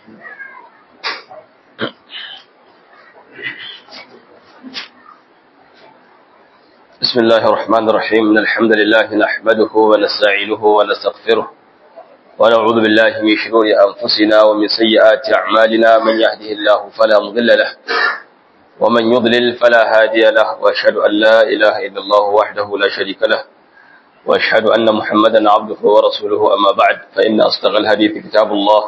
بسم الله الرحمن الرحيم إن الحمد لله نحمده ونستعينه ونستغفره ونعوذ بالله من شرور أنفسنا ومن سيئات أعمالنا من يهده الله فلا مضل له ومن يضلل فلا هادي له وأشهد أن لا إله إلا الله وحده لا شريك له وأشهد أن محمدا عبده ورسوله أما بعد فإن أصدق الهدي في كتاب الله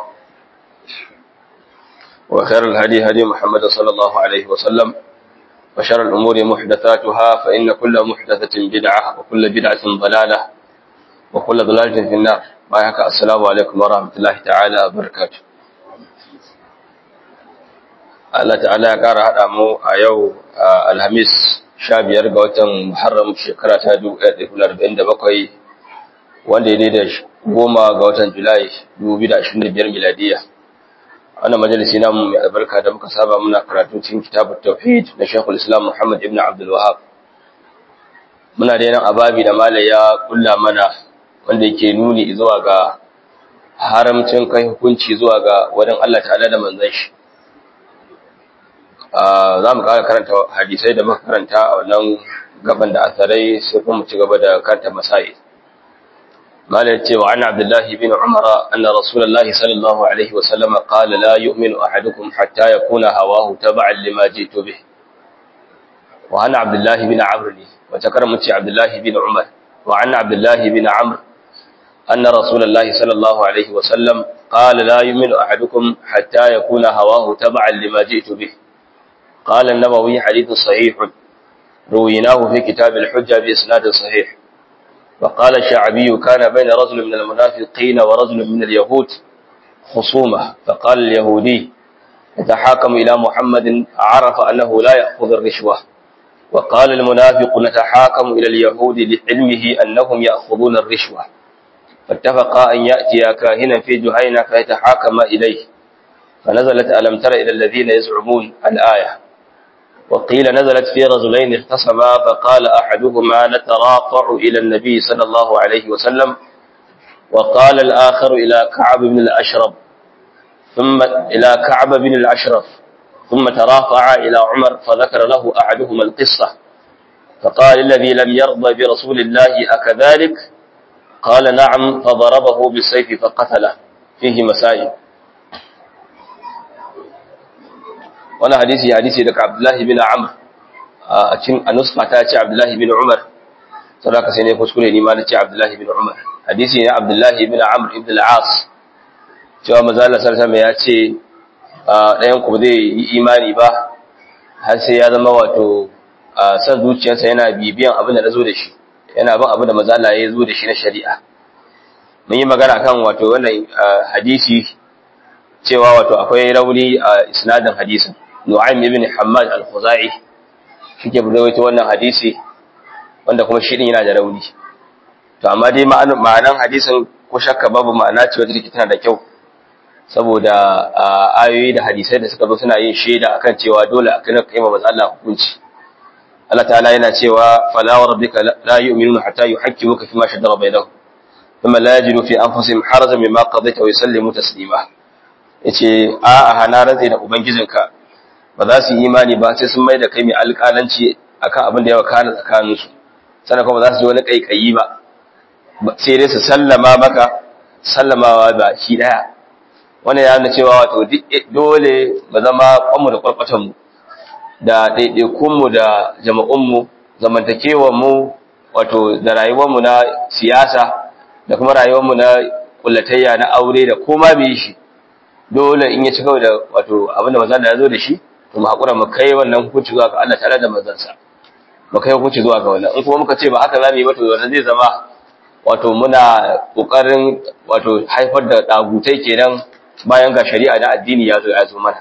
وخير الهدي هدي محمد صلى الله عليه وسلم وشر الأمور محدثاتها فإن كل محدثة بدعة وكل بدعة ضلالة وكل ضلالة في النار بايك السلام عليكم ورحمة الله تعالى وبركاته Allah ta'ala ya ƙara haɗa mu a yau Alhamis sha biyar ga watan Muharram shekara ta 1947 wanda ya daidai goma ga watan Julai 2025 miladiya. wannan majalisi namu mai albarka da muka saba muna karatu cikin kitabut tauhid na Sheikhul Islam Muhammad ibn Abdul Wahhab muna da nan ababi da malai ya kulla mana wanda yake nuni zuwa ga haramcin kai hukunci zuwa ga wadan Allah ta'ala da manzon shi za mu ƙara karanta hadisai da muka karanta a wannan gaban da asarai sai kuma mu ci gaba da karanta masai قال وعن عبد الله بن عمر أن رسول الله صلى الله عليه وسلم قال لا يؤمن أحدكم حتى يكون هواه تبعا لما جئت به وعن عبد الله بن عمرو وتكرمت عبد الله بن عمر وعن عبد الله بن عمرو أن رسول الله صلى الله عليه وسلم قال لا يؤمن أحدكم حتى يكون هواه تبعا لما جئت به قال النووي حديث صحيح رويناه في كتاب الحجة بإسناد صحيح وقال الشعبي كان بين رجل من المنافقين ورجل من اليهود خصومة فقال اليهودي نتحاكم إلى محمد عرف أنه لا يأخذ الرشوة وقال المنافق نتحاكم إلى اليهود لعلمه أنهم يأخذون الرشوة فاتفقا أن يأتي كاهنا في جهينة فيتحاكم إليه فنزلت ألم تر إلى الذين يزعمون الآية وقيل نزلت في رجلين اختصما فقال أحدهما نتراطع إلى النبي صلى الله عليه وسلم وقال الآخر إلى كعب بن الأشرف ثم إلى كعب بن الأشرف ثم ترافع إلى عمر فذكر له أحدهما القصة فقال الذي لم يرضى برسول الله أكذلك قال نعم فضربه بالسيف فقتله فيه مسائل wani hadisi hadisi daga Abdullahi bin Amr a cikin anuska ta ce Abdullahi bin Umar saboda sai ne kuskure ni ma na ce Abdullahi bin Umar hadisi ne Abdullahi bin Amr ibn al-As cewa manzo Allah sallallahu ya ce ɗayan ku zai yi imani ba har sai ya zama wato san zuciyarsa yana bibiyan abin da nazo da shi yana bin abin da manzo Allah ya zo da shi na shari'a mun yi magana kan wato wannan hadisi cewa wato akwai rauni a isnadin hadisin Nu'aym ibn Hammad al-Khuzai shike rawaito wannan hadisi wanda kuma shi din yana da rauni to amma dai ma'anan hadisin ko shakka babu ma'ana ce wacce take tana da kyau saboda ayoyi da hadisai da suka zo suna yin shaida akan cewa dole a kana kai manzo Allah hukunci Allah ta'ala yana cewa fala wa rabbika la yu'minuna hatta yuhaqqimuka fima shajara bainahum thumma la yajidu fi anfusihim harajan mimma qadaita wa yusallimu taslima yace a a hana rantsi da ubangijinka ba za su yi imani ba sai sun mai da kai mai alƙalanci akan abin da ya wakana tsakaninsu sannan kuma za su ji wani ƙaiƙayi ba sai dai su sallama maka sallamawa ba shi ɗaya wannan ya nuna cewa wato dole ba zama kwanmu da kwarkwatanmu da ɗaiɗaikunmu da jama'unmu zamantakewanmu wato da rayuwarmu na siyasa da kuma rayuwarmu na kullatayya na aure da koma bai shi dole in ya ci kawai da wato abin da manzon da ya zo da shi to mu hakura mu kai wannan hukunci zuwa ga Allah tare da manzansa mu kai hukunci zuwa ga wannan in kuma muka ce ba haka zamu yi ba to wannan zai zama wato muna kokarin wato haifar da dagutai kenan bayan ga shari'a da addini ya zo ya zo mana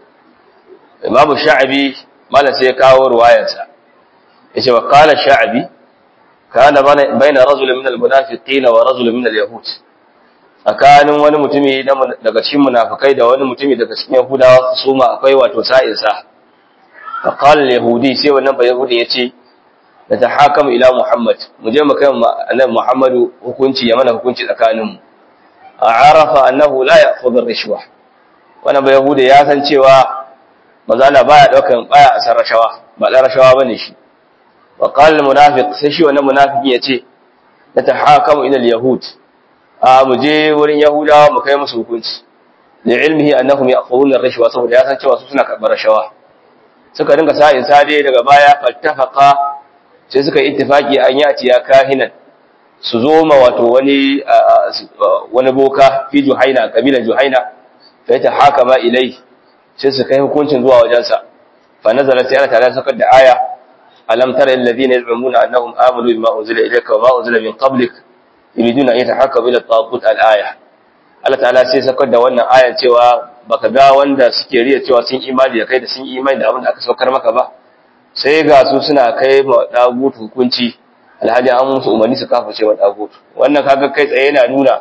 Imam Sha'abi malam sai ya kawo ruwayarsa yace wa qala Sha'abi kana baina rajulin min al-munafiqin wa rajulin min al-yahud tsakanin wani mutumi daga cikin munafikai da wani mutumi daga cikin yahudawa su ma akwai wato sa'insa fa qala yahudi sai wannan ba yahudi yace da tahakam ila muhammad mu je mu kai annabi muhammadu hukunci ya mana hukunci tsakanin mu arafa annahu la ya'khudhu ar-rishwa wannan bai yahuda ya san cewa manzo Allah baya daukan baya asar rashawa ba da rashawa bane shi wa qala al munafiq sai shi wannan munafiki yace natahakamu ila al yahud a mu je wurin yahudawa mu kai musu hukunci da ilmihi annahum ya'khuduna ar-rishwa saboda ya san cewa su suna karbar rashawa suka dinga sa'in sade daga baya fattafaqa sai suka yi ittifaki an yati ya kahinan su zo ma wato wani wani boka fi juhaina kabilan juhaina fa ta hakama ilai sai su kai hukuncin zuwa wajensa fa nazala sai Allah ta'ala sakar da aya alam tara alladhina yaz'umuna annahum amanu bima unzila ilayka wa ma unzila min qablik yuriduna an yatahakamu ila at-taghut al-aya Allah ta'ala sai sakar da wannan ayan cewa baka ga wanda suke riya cewa sun imani da kai da sun imani da abin da aka saukar maka ba sai ga su suna kai ma dagut hukunci alhaji an musu umarni su kafa cewa dagut wannan kaga kai tsaye yana nuna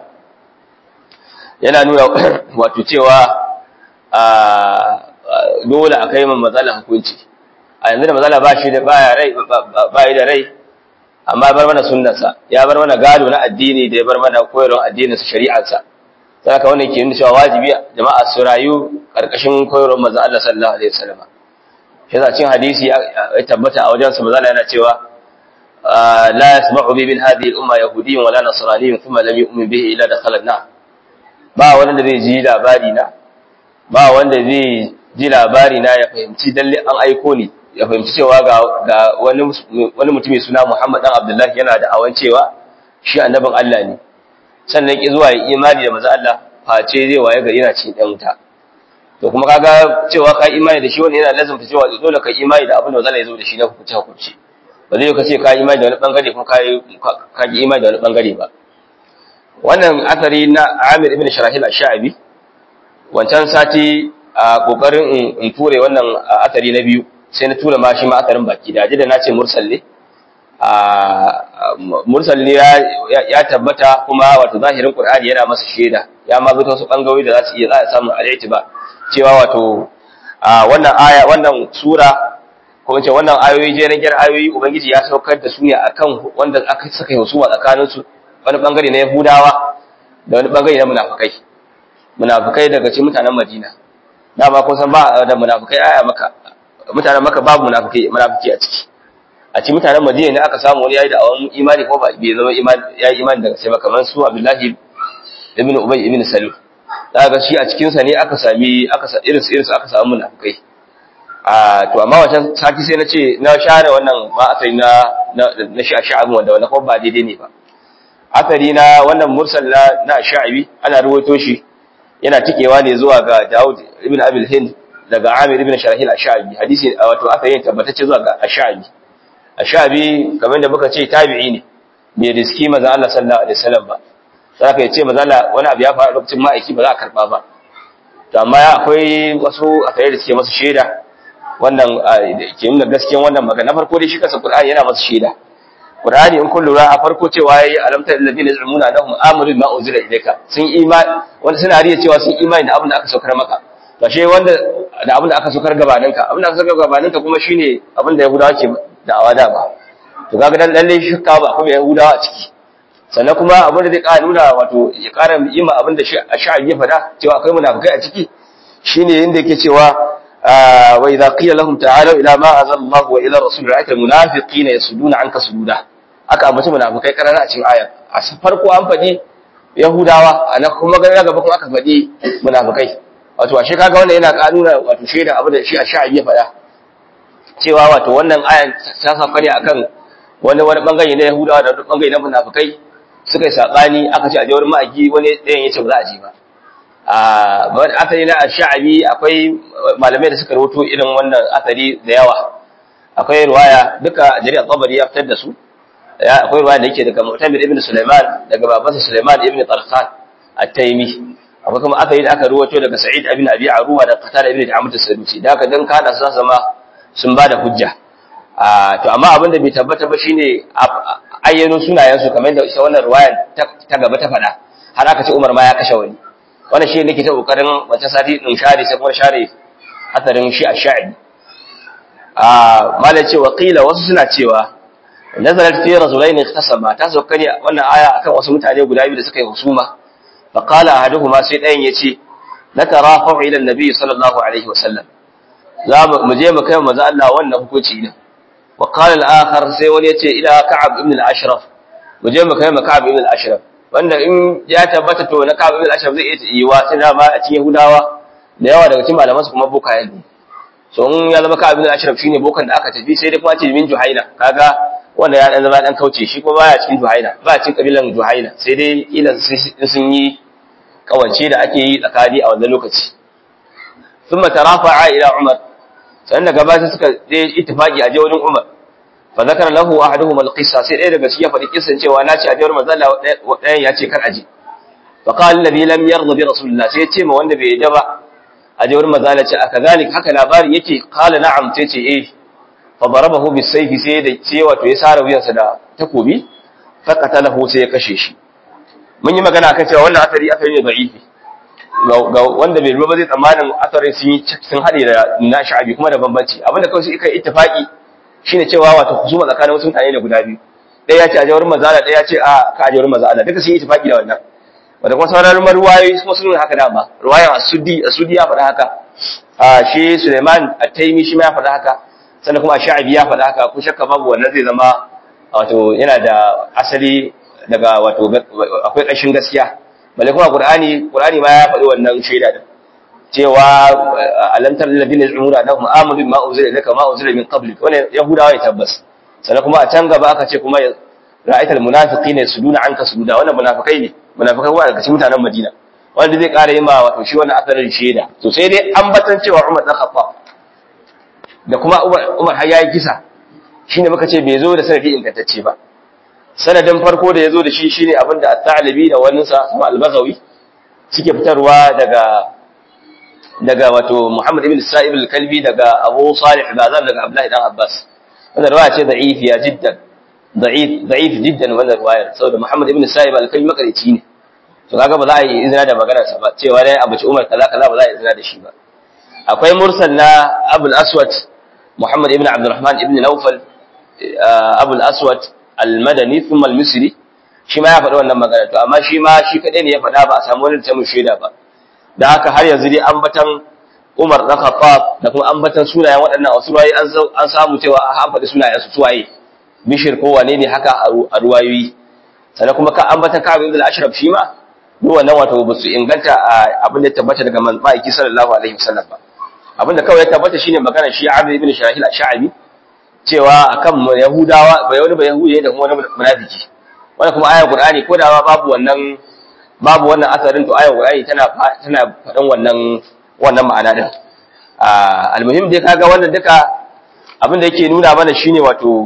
yana nuna wato cewa a dole a kai man matsala hukunci a yanzu da matsala ba shi da baya rai ba da rai amma bar mana sunnarsa ya bar mana gado na addini da ya bar mana koyarwar addinin sa shari'arsa sai ka wannan ke nuna cewa wajibi jama'a su rayu karkashin koyarwar manzon Allah sallallahu alaihi wasallam yasa cin hadisi ya tabbata a wajen sa manzon yana cewa la yasma'u bi min hadhihi al-umma yahudiyyun wala nasraniyyun thumma lam yu'min bihi illa dakhala an-nar ba wanda zai ji labari na ba wanda zai ji labari na ya fahimci dalle an aiko ni ya fahimci cewa ga ga wani wani mutumi suna Muhammad dan Abdullahi yana da awan cewa shi annabin Allah ne sannan ki zuwa imani da manzo Allah face zai waye gari yana cikin dan wuta to kuma kaga cewa ka imani da shi wani yana lazumta cewa dole ka imani da abin da Allah ya zo da shi na hukunci hukunci ba zai ka ce ka imani da wani bangare kuma ka yi imani da wani bangare ba wannan asari na Amir ibn Sharahil ash-Sha'bi wancan sati a kokarin in ture wannan asari na biyu sai na tura ma shi ma asarin baki da da nace mursal ne a mursal ne ya tabbata kuma wato zahirin Qur'ani yana masa shaida ya ma zo wasu bangawoyi da za su iya za a samu al-i'tiba cewa wato wannan aya wannan sura ko in ce wannan ayoyi je na gyar ayoyi ubangiji ya saukar da su ne akan wanda aka saka husuma tsakanin su wani bangare na Yahudawa da wani bangare na munafikai munafikai daga cikin mutanen Madina dama kun san ba da munafikai aya maka mutanen maka babu munafiki munafiki a ciki a cikin mutanen Madina ne aka samu wani yayi da awan imani ko ba bai zama imani yayi imani daga sai kamar su Abdullahi ibn Ubay ibn Salul daga shi a cikin sa ne aka sami aka sa irin su irin su aka samu munafikai a to amma wancan sati sai na ce na share wannan ma asali na na shi a sha'abin wanda wannan kuma ba daidai ne ba asali na wannan mursal na na sha'abi ana ruwaito shi yana tikewa ne zuwa ga Dawud ibn Abil Hind daga Amir ibn Sharahil ash-Sha'bi hadisi wato aka yi tabbatacce zuwa ga ash-Sha'bi ash-Sha'bi kamar da muka ce tabi'i ne bai riski manzo Allah sallallahu alaihi wasallam ba sai ka ce manzo Allah wani abu ya faru lokacin ma'aiki ba za a karba ba to amma akwai wasu akai da suke masa shaida wannan ke nuna gaskiyan wannan magana farko dai shi kansa Qur'ani yana masa shaida Qur'ani in kun lura a farko cewa yayi alamta alladhina yaz'umuna annahum amanu bima unzila ilayka sun imani wanda suna riya cewa sun imani da abin da aka saukar maka to she wanda da abin da aka saukar gabanin ka abin da aka saukar gabanin ka kuma shine abin da Yahudawa ke da'awa da ba to kaga dan lalle shakka ba kuma Yahudawa a ciki sannan kuma abin da zai ƙara nuna wato ya ƙara yi ma abin da sha'abi ya faɗa cewa akwai munafikai a ciki shine yanda yake cewa wa idza qila lahum ta'alu ila ma anzala Allah wa ila rasul ra'aita almunafiqina yasuduna anka sududa aka ambaci munafikai karara a cikin aya a farko an faɗi yahudawa ana kuma ga gaba kuma aka faɗi munafikai wato ashe kaga wannan yana kanuna wato shaida abin da shi a sha'abi ya faɗa cewa wato wannan aya ta sauka ne akan wani wani bangare na yahudawa da wani bangare na munafikai suka yi sabani aka ce a je wurin ma'aji wani ɗayan ya ce ba za a je ba a asali na sha'abi akwai malamai da suka rahoto irin wannan asali da yawa akwai ruwaya duka jari'a tsabari ya fitar da su akwai ruwaya da yake daga mu'tamir ibn sulaiman daga babansa sulaiman ibn tarkhan at-taymi akwai kuma asali da aka rahoto daga sa'id ibn abi aruwa da qatada ibn ta'amud as-sadusi da aka dan kada su zama sun bada hujja to amma abin da bai tabbata ba shine ayyano sunayensu kamar da ita wannan ruwaya ta gaba ta faɗa har aka ce Umar ma ya kashe wani wannan shi nake ta kokarin wata sati din share sai kuma share asarin shi a sha'i a malai cewa qila wasu suna cewa nazalat fi rajulain ikhtasama ta sauka ne wannan aya akan wasu mutane guda biyu da suka yi husuma fa qala ahaduhuma sai dayan yace natarafa'u ila annabi sallallahu alaihi wasallam za mu je mu kai manzo Allah wannan hukunci din wa qala al-akhar sai wani yace ila ka'ab ibn al-ashraf mu je mu kai mu ka'ab ibn al-ashraf wanda in ya tabbata to na ka'ab ibn al-ashraf zai iya yiwa sai ma a cikin yahudawa da yawa daga cikin malaman su kuma bokaye ne so in ya zama ka'ab ibn al-ashraf shine bokan da aka tafi sai dai kuma ce min juhaina kaga wanda ya dan zama dan kauce shi kuma baya cikin juhaina ba cikin kabilan juhaina sai dai kila sun yi kawance da ake yi tsakani a wannan lokaci ثم ترافع الى عمر sannan daga baya suka je ittifaqi a je wurin Umar fa zakara lahu ahaduhum alqissa sai ɗaya daga cikin ya faɗi kissan cewa na ce a jawar manzo Allah ɗayan ya ce kar aje fa qala alladhi lam yarda bi rasulillah sai ya ce ma wanda bai yadda ba a jawar manzo Allah ce akazalik haka labari yake qala na'am sai ce eh fa darabahu bisayfi sai da ce wato ya sare wuyansa da takobi fa qatalahu sai ya kashe shi mun yi magana akan cewa wannan asari asari ne da'ifi ga wanda bai ba zai tsammanin asarin sun yi sun haɗe da na sha'abi kuma da bambanci abinda kawai su kai ittifaqi shine cewa wato husuma tsakanin wasu mutane da guda biyu ɗaya ya ce a jawar mazala ɗaya ya ce a ka a jawar mazala duka sun yi ittifaqi da wannan wanda kuma sauran ruwayoyi kuma sun nuna haka dama ruwayan asudi asudi ya faɗa haka a shi Suleiman at-Taimi shi ma ya faɗa haka sannan kuma Sha'abi ya faɗa haka ko shakka babu wannan zai zama wato yana da asali daga wato akwai ƙashin gaskiya balle kuma qur'ani qur'ani ma ya faɗi wannan shaida din cewa alantar ladina umura da kuma amanu bima unzila ilayka ma unzila min qablik wannan yahudawa ya tabbas sannan kuma a can gaba aka ce kuma ra'aital munafiqina yasuduna anka sududa wannan munafikai ne munafikai wa daga cikin mutanen Madina wanda zai ƙara yi ma wato shi wannan asarin shaida to sai dai an batan cewa Umar dan Khattab da kuma Umar har yayi kisa shine muka ce bai zo da sanadi ingantacce ba sanadin farko da ya zo da shi shine abinda at-Ta'libi da waninsa kuma al-Baghawi suke fitarwa daga daga wato Muhammad ibn Sa'ib al-Kalbi daga Abu Salih Bazan daga Abdullah ibn Abbas wannan riwaya ce da'ifiya jiddan da'if da'if jiddan wannan riwayar saboda Muhammad ibn Sa'ib al-Kalbi makarici ne to kaga ba za a yi izina da maganar sa ba cewa dai abu ci Umar kaza kaza ba za a yi izina da shi ba akwai mursal na Abu al-Aswad Muhammad ibn Abdurrahman ibn Nawfal Abu al-Aswad al-madani thumma al-misri shi ma ya faɗi wannan magana to amma shi ma shi kadai ne ya faɗa ba a samu wani ta shaida ba da haka har yanzu dai ambatan Umar dan Khattab da kuma ambatan sunayen waɗannan wasu ruwayi an samu cewa an faɗi sunayen su suwaye Bishir ko wane ne haka a ruwayoyi sannan kuma ka ambatan Ka'ab ibn al-Ashraf shi ma duk wannan wato ba su inganta abin da ya tabbata daga ma'aiki sallallahu alaihi wasallam ba abin da kawai ya tabbata shine magana shi Amr ibn Shahil al-Sha'bi cewa akan Yahudawa ba wani ba Yahudi da kuma wani munafiki wannan kuma ayar Qur'ani ko da babu wannan babu wannan asarin to ayar Qur'ani tana tana faɗan wannan wannan ma'ana din almuhim dai kaga wannan duka abin da yake nuna mana shine wato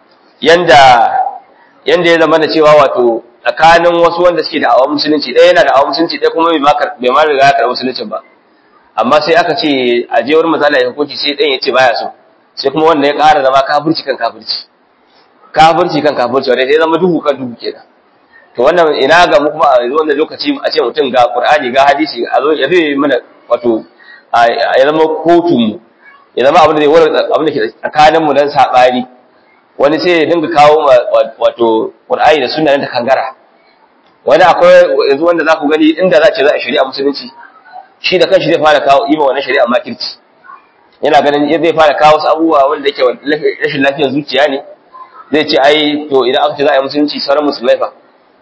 yanda yanda ya zama da cewa wato tsakanin wasu wanda suke da awon musulunci ɗaya yana da awon musulunci ɗaya kuma bai ma riga ya karɓi musuluncin ba amma sai aka ce a je wurin mazala ya hukunci sai ɗayan ya ce baya so sai kuma wanda ya ƙara zama kafirci kan kafirci kafirci kan kafirci wanda ya zama duhu kan duhu kenan to wannan ina ga mu kuma a wannan lokaci a ce mutum ga qur'ani ga hadisi a zo ya zai mana wato ya zama kotun mu ya zama abin da zai wara abin da ke tsakanin mu dan sabani wani sai ya dinga kawo wato qur'ani da sunna ta kangara wani akwai yanzu wanda za ku gani inda za ce za a shari'a musulunci shi da kanshi zai fara kawo ima wannan shari'a makirci yana ganin zai fara kawo wasu abubuwa wanda yake rashin lafiyar zuciya ne zai ce ai to idan aka ce za a yi musulunci sauran musulmai fa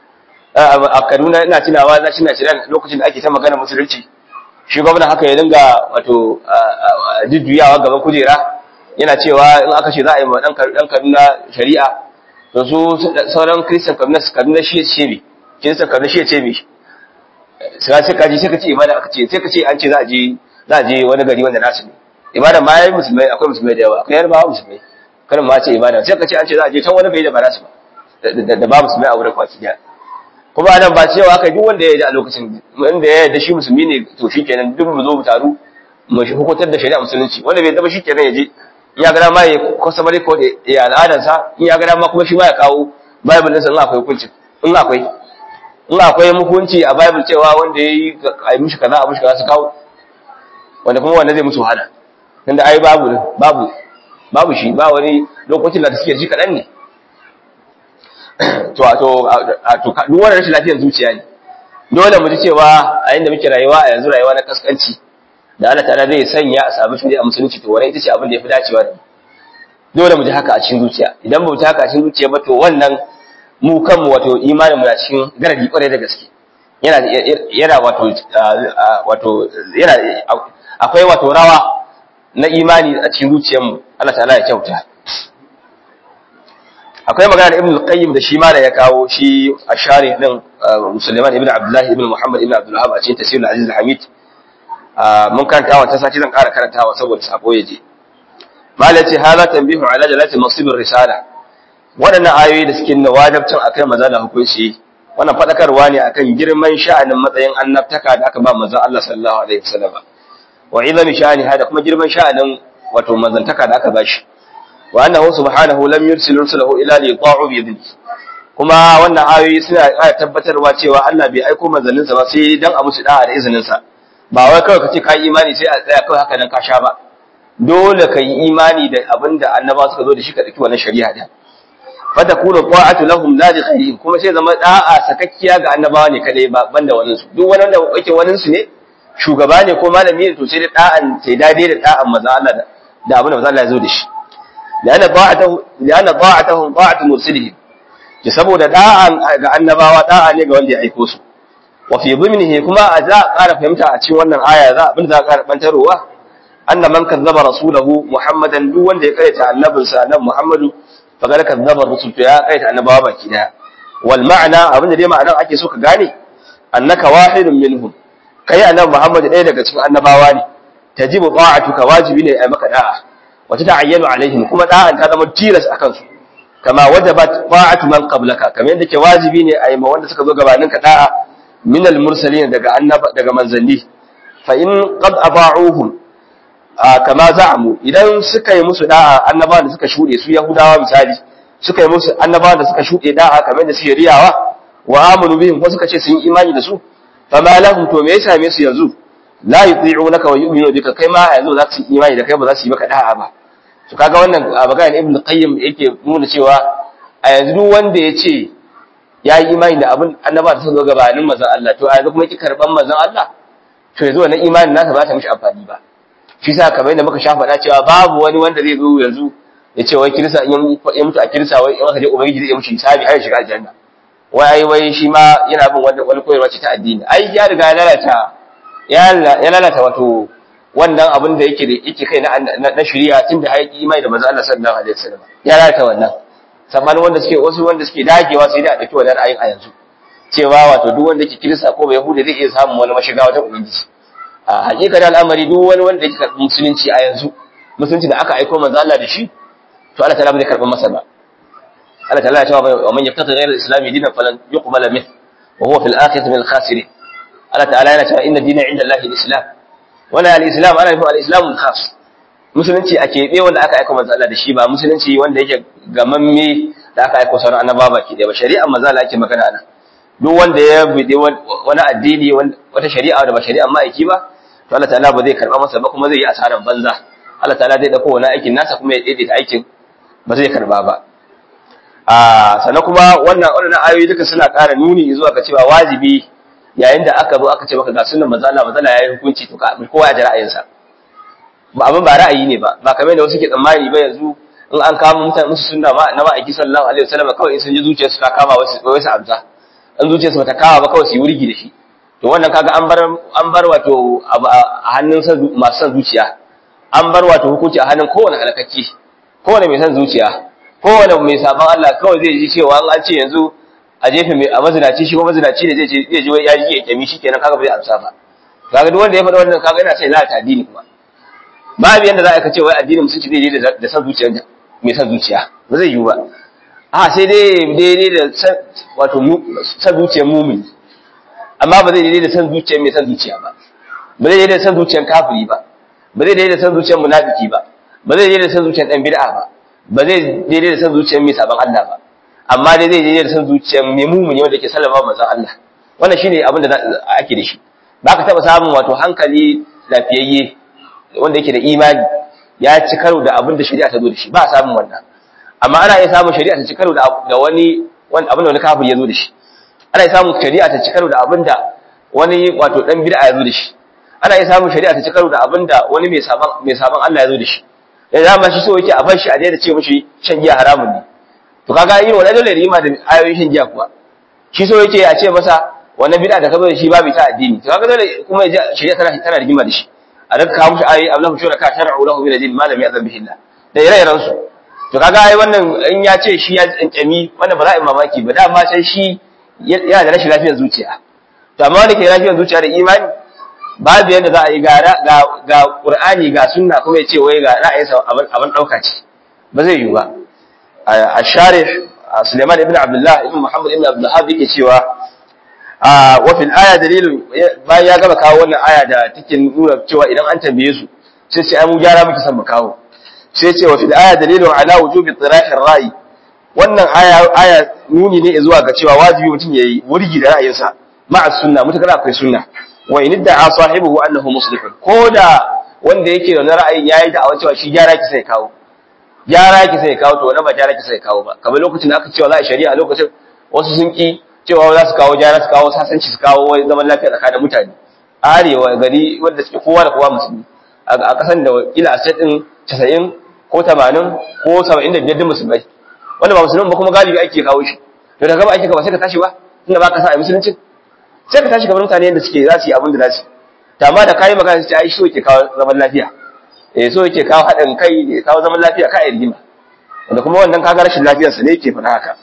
a kaduna ina tunawa na cina shirya lokacin da ake ta magana musulunci shi gwamna haka ya dinga wato jujjuyawa gaban kujera yana cewa in aka ce za a yi ma dan kaduna shari'a to su sauran kristan kaduna kaduna shi ya ce me kristan kaduna shi ya ce me sai sai kaji sai ka ce ibada aka ce sai ka ce an ce za a je za a je wani gari wanda nasu ne ibada ma yayi musulmai akwai musulmai da yawa akwai yarbawa musulmai kada ma ce ibada sai ka ce an ce za a je can wani gari da ba nasu ba da ba musulmai a wurin kwaki da kuma anan ba cewa aka duk wanda ya yi a lokacin wanda ya yarda shi musulmi ne to shikenan duk mu zo mu taru mu hukuntar da shari'a musulunci wanda bai zama shikenan ya je in ya ga ma ya customary code ya al'adarsa in ya ga ma kuma shi ma ya kawo bible ɗinsa in akwai hukunci in akwai in akwai hukunci a bible cewa wanda ya yi a yi mishi kaza a mishi kaza su kawo wanda kuma wanda zai musu wahala tunda ai babu babu babu shi ba wani lokacin da suke ji kaɗan ne to to to duk wannan rashin lafiyar zuciya ne dole mu ji cewa a yanda muke rayuwa a yanzu rayuwa na kaskanci da Allah ta'ala zai sanya a samu shari'a musulunci to wannan ita ce abin da yafi dacewa da dole mu ji haka a cikin zuciya idan ba mu ji haka a cikin zuciya ba to wannan mu kanmu wato imanin mu na cikin garadi kwarai da gaske yana yana wato wato yana akwai wato rawa na imani a cikin zuciyarmu Allah ta'ala ya kyauta akwai magana da Ibn al-Qayyim da shi ma da ya kawo shi ashari din Sulaiman ibn Abdullah ibn Muhammad ibn Abdul Wahhab a cikin Tafsir al-Aziz al-Hamid mun karanta wa ta sati zan ƙara karantawa saboda sabo ya je mala ce hala tanbihu ala jalati nasib risala waɗannan ayoyi da suke nuna wajibcin akai maza da hukunci wannan fadakarwa ne akan girman sha'anin matsayin annabtaka da aka ba manzon Allah sallallahu alaihi wasallam wa izami sha'ani hada kuma girman sha'anin wato manzantaka da aka bashi wa annahu subhanahu lam yursil rusulahu ila li ta'u bi idni kuma wannan ayoyi suna ƙara tabbatarwa cewa Allah bai aiko manzanninsa ba sai dan a musu da'a da izinin sa ba wai kawai kace kai imani sai a tsaya kawai haka nan ka sha ba dole ka yi imani da abinda annaba suka zo da shi ka dauki wannan shari'a din fatakunu ta'atu lahum la li ghayrihim kuma sai zama da'a sakakkiya ga annabawa ne kadai ba banda wannan su duk wanda yake wannan su ne shugaba ne ko malami ne to sai da da'an sai dade da da'an manzo Allah da abin da manzo Allah ya zo da shi lana ta'atuhu lana ta'atuhum ta'atu mursilihim ki saboda da'an ga annabawa da'a ne ga wanda ya aiko su wa fi dhimnihi kuma a za a ƙara fahimta a cikin wannan aya za abin da za a ƙara bantarowa anna man kazzaba rasulahu muhammadan duk wanda ya kaita annabinsa annabi muhammadu faqad kazzaba rusul to ya kaita annabawa baki daya wal ma'ana abin da dai ma'anar ake so ka gane annaka wahidun minhum kai annabi muhammadu ɗaya daga cikin annabawa ne tajibu ta'atuka wajibi ne ai maka da'a wa tata'ayyanu alaihim kuma da'an ta zama tilas akan su kama wajabat ta'atu man qablaka kamar yadda ke wajibi ne ai ma wanda suka zo gabanin ka da'a min al mursalin daga annaba daga manzanni fa in qad aba'uhum kama za'amu idan suka yi musu da'a annabawan da suka shuɗe su yahudawa misali suka yi musu annabawan da suka shuɗe da'a kamar da suke riyawa wa amanu bihim ko suka ce sun yi imani da su fa ma lahum to me ya same su yanzu la yuti'unaka wa yu'minu bika kai ma yanzu za su yi imani da kai ba za su yi maka da'a ba to kaga wannan magana ibnu qayyim yake nuna cewa a yanzu duk wanda ya ce ya yi imani da abin annaba da suka zo gabanin manzon Allah to a yanzu kuma ki karban manzon Allah to yanzu wannan imanin nasa ba ta mishi amfani ba shi sa kamar yadda muka sha faɗa cewa babu wani wanda zai zo yanzu ya ce wai kirista in ya mutu a kirista wai in aka je ubangiji zai mishi hisabi har ya shiga aljanna wai ai wai shi ma yana bin wani wani koyarwa ce ta addini ai ya riga ya lalata ya lalata wato wannan abin da yake da yake kai na na shari'a tun da haƙi imani da manzo Allah sallallahu alaihi wasallam ya lalata wannan sabanin wanda suke wasu wanda suke dagewa sai dai a dauki wannan ayin a yanzu cewa wato duk wanda yake kirista ko bai yahuda zai iya samun wani mashiga wata ubangiji a hakika da al'amari duk wani wanda yake karɓi musulunci a yanzu musulunci da aka aiko manzo Allah da shi to Allah ta'ala bai karɓi masa ba Allah ta'ala ya ce wa man yaftati ghayra al-islam dinan falan yuqbala min wa huwa fil akhirati min al-khasirin Allah ta'ala yana cewa inna dina 'inda Allah al-islam wala al-islam ana nufin al-islam al-khas musulunci a keɓe wanda aka aiko manzo Allah da shi ba musulunci wanda yake gamamme da aka aiko sauran annabawa baki ɗaya ba shari'ar manzo Allah ake magana ana duk wanda ya bi wani addini wata shari'a da ba shari'ar ma'aiki ba to Allah ta'ala ba zai karba masa ba kuma zai yi asaran banza Allah ta'ala zai dauko wani aikin nasa kuma ya daidaita aikin ba zai karba ba a sannan kuma wannan wannan ayoyi duka suna ƙara nuni zuwa ga cewa wajibi yayin da aka zo aka ce maka ga sunnan manzo Allah manzo Allah yayi hukunci to ka kowa ya ji ra'ayinsa ba abin ba ra'ayi ne ba ba kamar da wasu ke tsammani ba yanzu in an kama mutane musu sunna ma na ma'aiki sallallahu alaihi wasallam kawai in sun ji zuciyarsu ta kama wasu wasu amsa in zuciyarsu bata kama ba kawai su yi wurgi da shi to wannan kaga an bar an bar wato a hannun masu son zuciya an bar wato hukunci a hannun kowane halakacci kowane mai son zuciya kowane mai sabon Allah kawai zai ji cewa an ce yanzu a jefe mai a mazinaci shi ko mazinaci ne zai je zai ji ya ji ya kyami shi kenan kaga ba zai amsa ba kaga duk wanda ya faɗa wannan kaga yana sai lalata addini kuma babu yanda za a ce wai addinin musulunci zai je da son zuciya mai son zuciya ba zai yiwu ba a sai dai daidai da wato son zuciyar mumini amma ba zai daidai da san zuciyar mai san zuciya ba ba zai daidai da san zuciyar kafiri ba ba zai daidai da san zuciyar munafiki ba ba zai daidai da san zuciyar dan bid'a ba ba zai daidai da san zuciyar mai sabon Allah ba amma dai zai daidai da san zuciyar mai mumuni wanda ke sallama manzon Allah wannan shine abin da ake da shi ba ka taba samun wato hankali lafiyayye wanda yake da imani ya ci karo da abin da shari'a ta zo da shi ba a samun wannan amma ana iya samun shari'a ta ci karo da wani abin da wani kafiri ya zo da shi ana samun shari'a ta ci karo da abin da wani wato dan bid'a ya zo da shi ana iya samun shari'a ta ci karo da abinda wani mai saban mai saban Allah ya zo da shi da dama shi so yake a bar shi a daina ce mishi shan giya haramun ne to kaga irin wannan dole rima da ayoyin shan giya kuwa shi so yake a ce masa wannan bid'a da ka zo da shi babu ta addini to kaga dole kuma ya shari'a tana tana rigima da shi a daga kawo mishi ayoyi ablahu shura ka shar'u lahu min ad-din ma lam ya'zam bihi Allah da ire-iren su to kaga ai wannan in ya ce shi ya tsantsami wannan ba za a yi mamaki ba dama sai shi yana da rashin lafiyar zuciya to amma wanda ke lafiyar zuciya da imani babu yadda za a yi ga ga Qur'ani ga sunna kuma ya ce wai ga ra'ayinsa abin abin dauka ce ba zai yi ba a sharih Suleiman ibn Abdullah ibn Muhammad ibn Abdul Wahhab yake cewa wa fil aya dalilu bayan ya gaba kawo wannan aya da take nuna cewa idan an tambaye su sai sai ai mu gyara muke son mu kawo sai ce wa fil aya dalilu ala wujubi tirahi ra'i wannan aya aya nuni ne zuwa ga cewa wajibi mutum yayi wurgi da ra'ayinsa ma'a sunna mutakar akwai sunna wa in da'a sahibihi annahu muslihun koda wanda yake da ra'ayin yayi da cewa shi gyara ki sai kawo gyara ki sai kawo to wani ba gyara ki sai kawo ba kamar lokacin da aka cewa za a shari'a lokacin wasu sun ki cewa za su kawo gyara su kawo sasanci su kawo wai zaman lafiya tsakanin mutane arewa gari wanda suke kowa da kowa musulmi a kasan da ila a din 90 ko 80 ko 75 din musulmai wanda ba musulmi ba kuma galibi ake kawo shi to daga ba ake ka ba sai ka tashi ba tunda ba ka sa a musulunci sai ka tashi kamar mutane yadda suke za su yi abin da za su ta amma da kayi magana su ce ai so yake kawo zaman lafiya eh so yake kawo haɗin kai ne kawo zaman lafiya ka rigima wanda kuma wannan kaga rashin lafiyarsa ne yake faɗa haka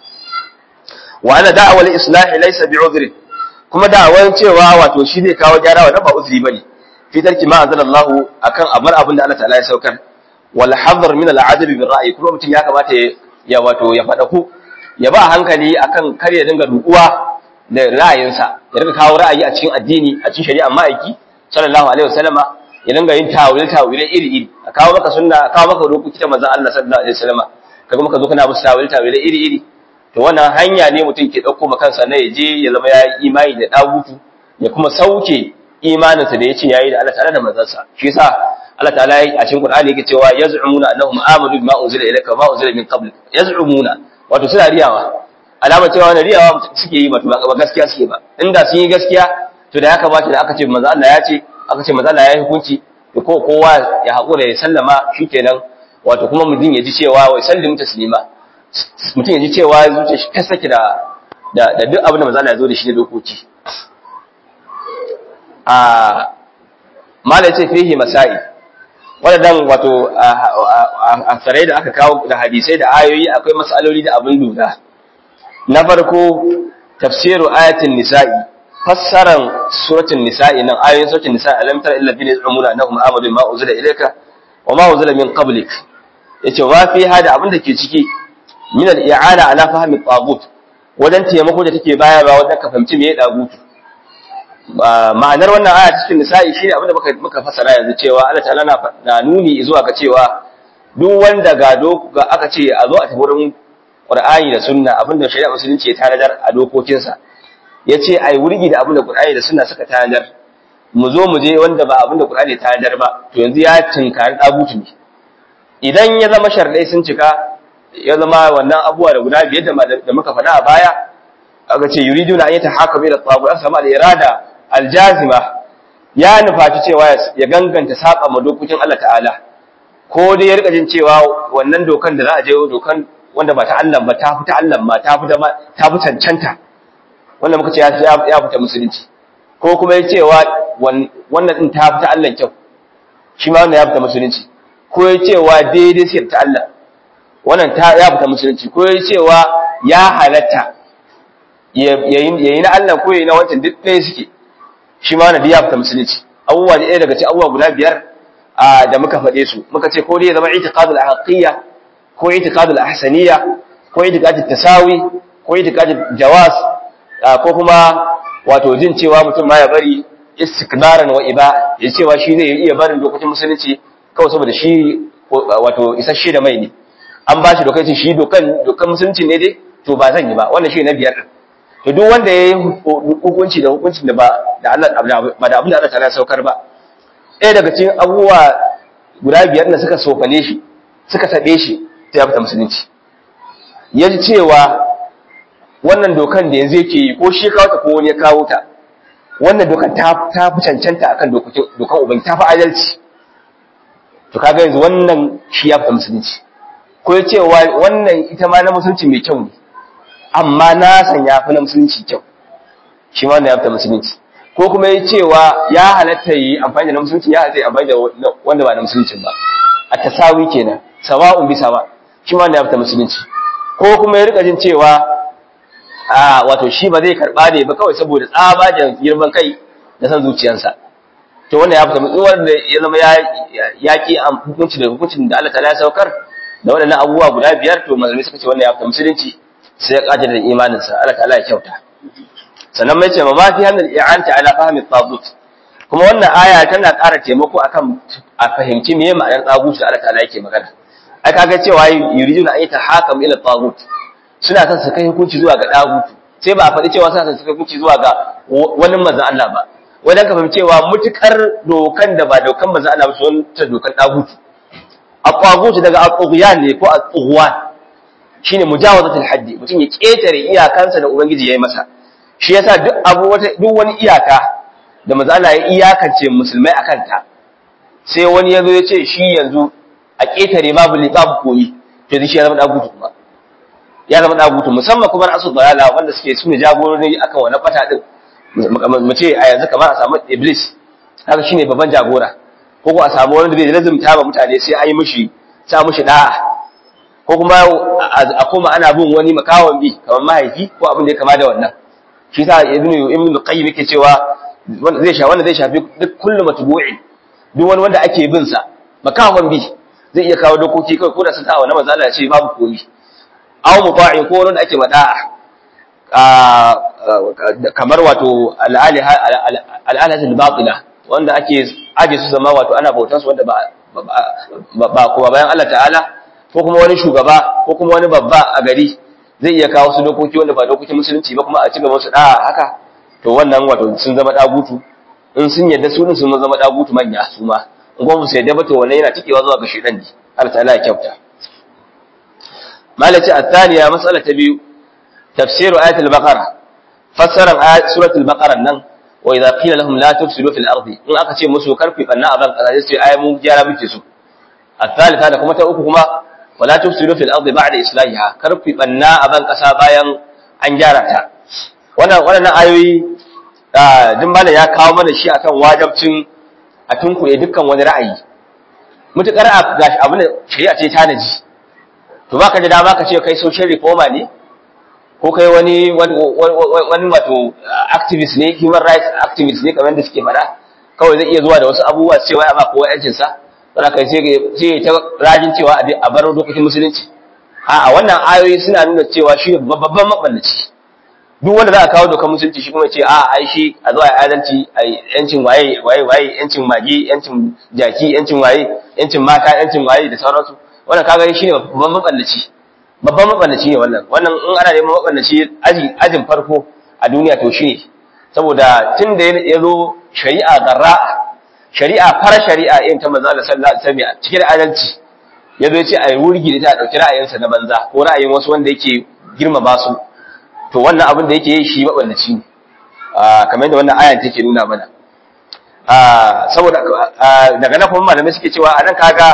wa ana da'awal islahi laysa bi'udhri kuma da'awar cewa wato shi zai kawo gyara wannan ba uzuri bane fi tarki ma anzalallahu akan abar abin da Allah ta'ala ya saukar wal hadr min al-adab bil ra'yi kuma mutum ya kamata ya wato ya faɗa ku ya ba hankali akan kar ya dinga dukuwa da ra'ayinsa ya dinga kawo ra'ayi a cikin addini a cikin shari'a ma'aiki sallallahu alaihi wasallama ya dinga yin tawil tawile iri iri a kawo maka sunna a kawo maka dokoki ta manzon Allah sallallahu alaihi wasallama kaga maka zo kana musu tawil tawile iri iri to wannan hanya ne mutum ke dauko maka kansa na yaje ya zama ya yi imani da dagutu ya kuma sauke imaninsa da yace yayi da Allah ta'ala da manzon sa shi yasa Allah ta'ala a cikin Qur'ani yake cewa yaz'umuna annahum amanu bima unzila ilayka ma unzila min qabl yaz'umuna wato suna riyawa alamar cewa wani riyawa suke yi ba gaskiya suke ba inda sun yi gaskiya to da ya kamata da aka ce manzo Allah ya ce aka ce manzo Allah ya yi hukunci to ko kowa ya hakura ya sallama shikenan wato kuma mutum ya ji cewa wai sallimu taslima mutum ya ji cewa zuciya shi ta saki da da duk abin da manzo Allah ya zo da shi da dokoki a mala ya ce fihi masai wadannan wato a sarai da aka kawo da hadisai da ayoyi akwai mas'aloli da abin lura na farko tafsiru ayatin nisa'i fassaran suratul nisa'i nan ayoyin suratul nisa'i alam tara illa bil umuna annahum amadu ma uzila ilayka wa ma uzila min qablik yace wa fi hada abin da ke ciki min al i'ana ala fahmi tagut wajen taimako da take bayarwa wajen ka fahimci me ya dagutu ma'anar wannan aya cikin nisa'i shine abin da muka muka fassara yanzu cewa Allah ta'ala na nuni zuwa ga cewa duk wanda ga ga aka ce a zo a tafi wurin Qur'ani da Sunna abinda shari'a musulunci ya tanadar a dokokinsa yace ai wurgi da abinda Qur'ani da Sunna suka tanadar mu zo mu je wanda ba abinda Qur'ani ya tanadar ba to yanzu ya tinkari dagutu ne idan ya zama sharadai sun cika ya zama wannan abuwa da guda biyar da muka faɗa a baya aka ce yuriduna an yatahakamu ila tagut an samu al-irada al-jazima ya nufaci cewa ya ganganta saba ma dokokin Allah ta'ala ko dai ya rika jin cewa wannan dokan da za a je dokan wanda ba ta Allah ba ta fita Allah ma ta fita ta fi cancanta wanda muka ce ya fita musulunci ko kuma ya cewa wannan din ta fita Allah kyau shi ma wannan ya fita musulunci ko ya cewa daidai sai ta Allah wannan ta ya fita musulunci ko ya cewa ya halatta yayi na Allah ko yayi na wancan duk ɗaya suke shi ma wannan ya fita musulunci abubuwa da ɗaya daga cikin abubuwa guda biyar da muka faɗe su muka ce ko dai ya zama itiqadul haqqiyya ko itiqadul ahsaniyya ko itiqadul tasawi ko itiqadul jawaz ko kuma wato jin cewa mutum ma ya bari istikbaran wa iba ya cewa shi zai iya barin dokokin musulunci kawai saboda shi wato isasshe da mai ne an ba shi dokokin shi dokan dokan musulunci ne dai to ba zan yi ba wannan shi na biyar to duk wanda ya yi hukunci da hukuncin da ba da Allah ba da abin da Allah ta saukar ba ɗaya daga cikin abubuwa guda biyar da suka sofane shi suka taɓe shi ta ya fita musulunci ya ji cewa wannan dokan da yanzu yake yi ko shi kawo ta ko wani ya kawo ta wannan dokan ta ta fi cancanta akan dokokin dokan ubangi ta fi adalci to kaga yanzu wannan shi ya fita musulunci ko ya ce wannan ita ma na musulunci mai kyau ne amma na san ya fi na musulunci kyau shi ma wannan ya fita musulunci ko kuma ya cewa ya halatta yi amfani da na musulunci ya halatta yi amfani da wanda ba na musulunci ba a tasawi kenan sawa'un bi sawa shi ma wannan ya fita musulunci ko kuma ya rika jin cewa a wato shi ba zai karba ne ba kawai saboda tsabagen girman kai da san zuciyarsa to wannan ya fita musulunci wanda ya zama ya ya ki hukunci da hukuncin da Allah ta ya saukar da waɗannan abubuwa guda biyar to malamai suka ce wannan ya fita musulunci sai ya kaje da imaninsa Allah ta'ala ya kyauta sannan mai ce ma ma fi hannun i'anta ala fahmi tagut kuma wannan aya tana ƙara taimako akan a fahimci meye ma'anar tagut da Allah ta'ala yake magana ai kaga cewa yuriduna an yatahakam ila tagut suna son su kai hukunci zuwa ga tagut sai ba a faɗi cewa suna son su kai hukunci zuwa ga wani manzon Allah ba wajen ka fahimci cewa mutukar dokan da ba dokan manzon Allah ba su wani dokan tagut at-tagut daga at-tughyan ne ko at-tughwan shine mujawazatul haddi mutum ya ketare iyakansa da ubangiji yayi masa shi yasa duk abu wata duk wani iyaka da manzo Allah ya iyakance musulmai akan ta sai wani yazo ya ce shi yanzu a ketare babu li babu koyi to shi ya zama dagutu kuma ya zama dagutu musamman kuma asu dalala wanda suke sune jagorori akan wannan fata din mu ce a yanzu kamar a samu iblis haka shine babban jagora ko ko a samu wanda zai lazumta ba mutane sai an yi mishi sa mishi da'a ko kuma a koma ana bin wani makawan bi kamar mahaifi ko abin da ya kama da wannan shi sa ibnu ibnu qayyim yake cewa zai sha wanda zai shafi duk kullu matbu'i duk wani wanda ake bin sa makawan bi zai iya kawo dokoki kai ko da sun tawa na manzo Allah ya ce babu komi aw muta'i ko wanda ake mada'a kamar wato al-aliha al batila wanda ake aje su zama wato ana bautar su wanda ba ba kuma bayan Allah ta'ala ko kuma wani shugaba ko kuma wani babba a gari zai iya kawo su dokoki wanda ba dokokin musulunci ba kuma a ci gaba su da haka to wannan wato sun zama dagutu in sun yadda su din sun zama dagutu manya su ma in kuma su yadda ba to wannan yana tikewa zuwa ga shedan ne Allah ta'ala ya kyauta malati athaniya mas'ala ta biyu tafsiru ayatul baqara fassaran ayat suratul baqara nan wa idza qila lahum la tufsidu fil ardi in aka ce musu karfi banna a ban kaza sai ayi mu gyara muke su الثالثة da kuma ta uku kuma wala tufsidu fil ardi ba'da islahiha kar ku banna a ban kasa bayan an gyara ta wannan wannan ayoyi din bala ya kawo mana shi akan wajibcin a tunkuye dukkan wani ra'ayi mutukar a gashi abin da shari'a ce tanaji to baka da dama ka ce kai social reformer ne ko kai wani wani wato activist ne human rights activist ne kamar da suke faɗa kawai zai iya zuwa da wasu abubuwa cewa ya ba kowa yancin sa sai kai sai ta rajin cewa a bar dokokin musulunci a wannan ayoyi suna nuna cewa shi babban maballaci duk wanda za a kawo dokar musulunci shi kuma ce a ai shi a zuwa adalci a yancin waye waye waye yancin magi yancin jaki yancin waye yancin mata yancin waye da sauransu wannan kaga shi ne babban maballaci babban maballaci ne wannan wannan in ana neman maballaci aji ajin farko a duniya to shi ne saboda tun da ya zo shari'a garra'a shari'a fara shari'a irin ta manzo Allah sallallahu alaihi wasallam cikin adalci yazo ya ce ai wurgi da ta dauki ra'ayinsa na banza ko ra'ayin wasu wanda yake girmama su to wannan abin da yake yi shi maballaci ne kamar yadda wannan ayan take nuna mana saboda daga nan kuma malamai suke cewa anan kaga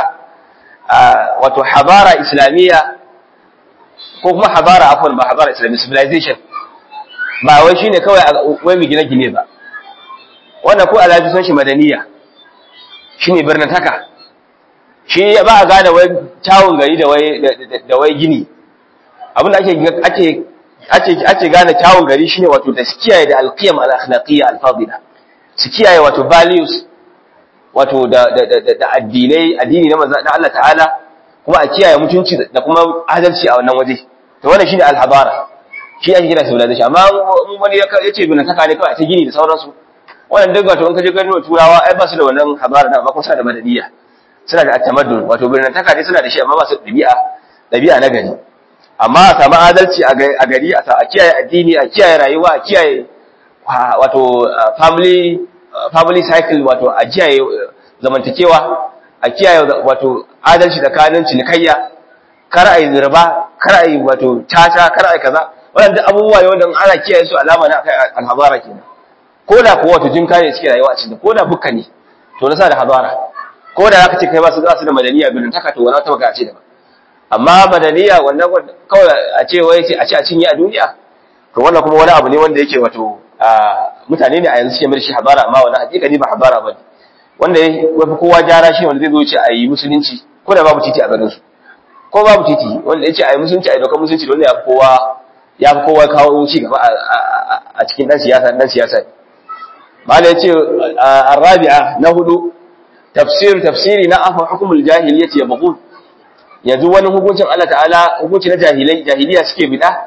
wato habara islamiyya ko kuma habara afwan ba habara islamiyya civilization ba wai shine kawai wai mu gine gine ba wannan ko alaji son shi madaniya shine birnin taka shi ba a gane wai tawun gari da wai da wai gini abin da ake ake ake ake gane tawun gari shine wato da kiyaye da alqiyam al-akhlaqiyya al-fadila su kiyaye wato values wato da da da addinai addini na manzo na Allah ta'ala kuma a kiyaye mutunci da kuma adalci a wannan waje to wannan shine al-habara shi ake kira civilization amma wani ya ce bin taka ne kawai ta gini da sauransu wannan duk wato in ka je ganin turawa ai ba su da wannan habara da amma kuma suna da madaniya suna da at-tamaddun wato birnin taka ne suna da shi amma ba su da dabi'a dabi'a na gari amma a samu adalci a gari a kiyaye addini a kiyaye rayuwa a kiyaye wato family family cycle wato a kiyaye zamantakewa a kiyaye wato adalci tsakanin cinikayya kar a yi riba kar a yi wato caca kar a yi kaza waɗanda abubuwa ne wanda ana kiyaye su alama na akai alhabara kenan ko da kuwa wato jinka ne suke rayuwa a cikin ko da bukka ne to na sa da hadara ko da zaka ce kai ba su za su da madaniya binin taka to wani ta baka ce da ba amma madaniya wannan kawai a ce wai a ce a cinye a duniya to wannan kuma wani abu ne wanda yake wato mutane ne a yanzu suke mai shi habara amma wannan hakika ne ba habara ba ne wanda ya fi kowa gyara shi wanda zai zo ce a yi musulunci ko da babu titi a garin su ko babu titi wanda ya ce a yi musulunci a yi dokar musulunci wanda ya fi kowa ya fi kowa kawo ci gaba a cikin dan siyasa dan siyasa mala ya ce arabi'a na hudu tafsir tafsiri na afa hukumul jahiliyyati ya baqul yanzu wani hukuncin Allah ta'ala hukunci na jahilai jahiliya suke bida